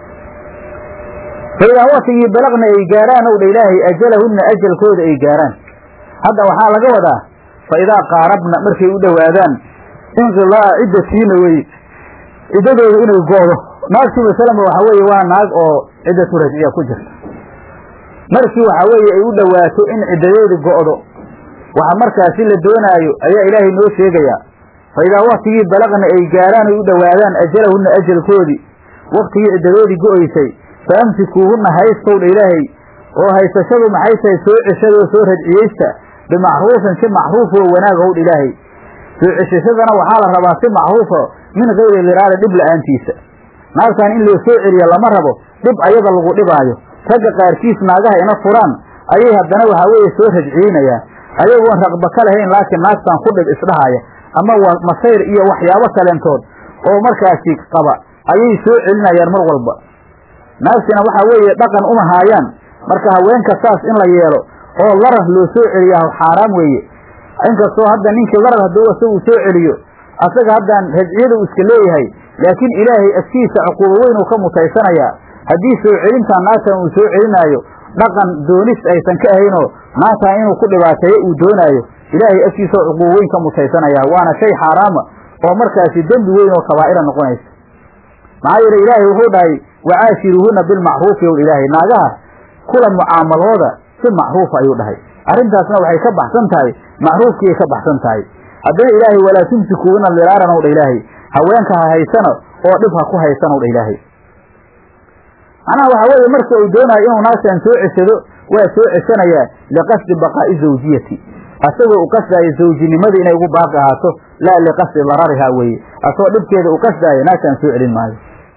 fa idaa watigii balaqna ay gaaraan owdha ilaahay ajalahunna ajalkooda ay gaaraan hadda waxaa laga wadaa fa idaa qaarabna markay u dhowaadaan inqilaa'a ciddatiina weye ciddadooda inay go'do naagtii masalama waxaa weeye waa naag oo ciddatu rajciya ku jirta markii waxaa weeye ay u dhowaato in ciddadeedu go'do waxa markaasi la doonaayo ayaa ilaahay noo sheegayaa fa idaa waktigii balaqna ay gaaraan ay u dhowaadaan ajalahunna ajalkoodii waktigii ciddadoodii go'aysay fa amsikuuhunna haystowdha ilaahay oo haysashadu maxay tahay soo ceshadoo soo rajciyeysta bimacruufin si macruuf oo wanaag howdha ilaahay soo ceshashadana waxaa la rabaa si macruufa min kayri liraada dhib la'aantiisa naagtan in loo soo celiyo lama rabo dhib ayada lagu dhibaayo ragga qaarkiis naagaha ina furaan ayay haddana waxaa weeye soo rajciinayaan ayagoon raqba ka lahayn laakiin naagtan ku dhib isdhahaya ama waa masayr iyo waxyaabo kaleentood oo markaasi qaba ayay soo celinayaan mar walba naagtina waxaa weeye dhaqan uma haayaan marka haweenka saas in la yeelo oo larar loo soo celiyaa xaaraam weeye inkastoo hadda ninkii larar hadduu isagu soo celiyo asaga haddaan rajciyada uu iska leeyahay laakiin ilaahay agtiisa cuquubo weyn uu ka mutaysanayaa haddii soo celintaan naagtan uu soo celinaayo dhaqan doonis aysan ka ahaynoo naagtan inuu ku dhibaateeyo uu doonaayo ilaahay agtiisao cuquubo weyn ka mutaysanayaa waana shay xaaraama oo markaasi dembi weyn oo kabaa'ira noqonaysa maxaa yeele ilaahay wuxuu dhahay wacaashiruuhuna bilmacruufi ow ilaahay naagaha kula mucaamalooda si macruufa ayuu dhahay arrintaasna waxay ka baxsan tahay macruufkiiay ka baxsan tahay haddana ilaahay walaa tumsikuuna liraaran ow dha ilaahay haweenka ha haysano oo dhib ha ku haysan ow dha ilaahay macnaha waxaa weeye marka uu doonayo inuu naagtan soo ceshado waa soo ceshanayaa liqasdi baqaa'i zawjiyati asagoo u qasdaayo zawjinimadii inay ugu baaqi ahaato laa liqasdi dararihaa weeye asagoo dhibkeeda u qasdaayo naagtan soo celin maayo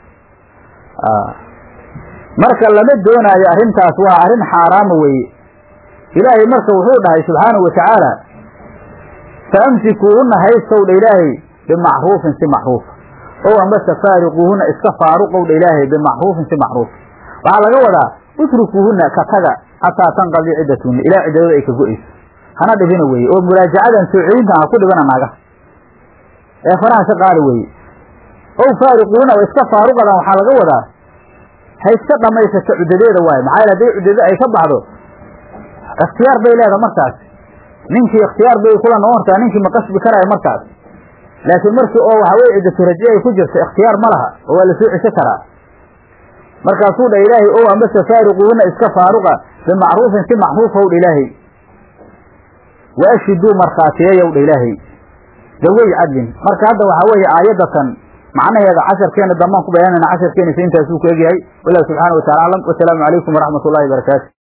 marka lama doonaayo arrintaas waa arrin xaaraama weeye ilaahay marka wuxuu dhahay subxaanahu watacaala fa amsikuuhunna haystow dha ilaahay bimacruufin si macruufa ow ambase faariquuhunna iska faaruqow dha ilaahay bimacruufin si macruufa waxaa laga wadaa utrukuuhunna ka taga xataa tanqadii ciddatuhunna ilaa ciddadooda ay ka go'ayso hana dhibina weeye oo muraajacadan soo celintan ha ku dhibana naagaha ee faraha ka qaada weeye ow faariquuhunna oo iska faaruqadan waxaa laga wadaa ha iska dhamaysato cuddadeeda waayo maxaa yaele hadday cuddada ay ka baxdo ikhtiyaar bay leedahay markaas ninkii ikhtiyaar bay kula noqon kartaa ninkii ma qasbi karaayo markaas laakiin markii oo waxa weye ciddatu raje ay ku jirto ikhtiyaar ma laha oo waa lasoo cesho karaa markaasuu dha ilaahay ow ambase faariquuhunna iska faaruqa bimacruufin si macruufow dha ilaahay wa ashhiduu markhaatiyeeyow dha ilaahay dawey cadlin marka hadda waxaa weeye aayadatan macnaheeda casharkeena dambaan ku bayaanayna casharkeena intaasuu ku egyahay wallahu subxaana wa tacala aclam wasalaamu calaykum waraxmat ullahi barakaatu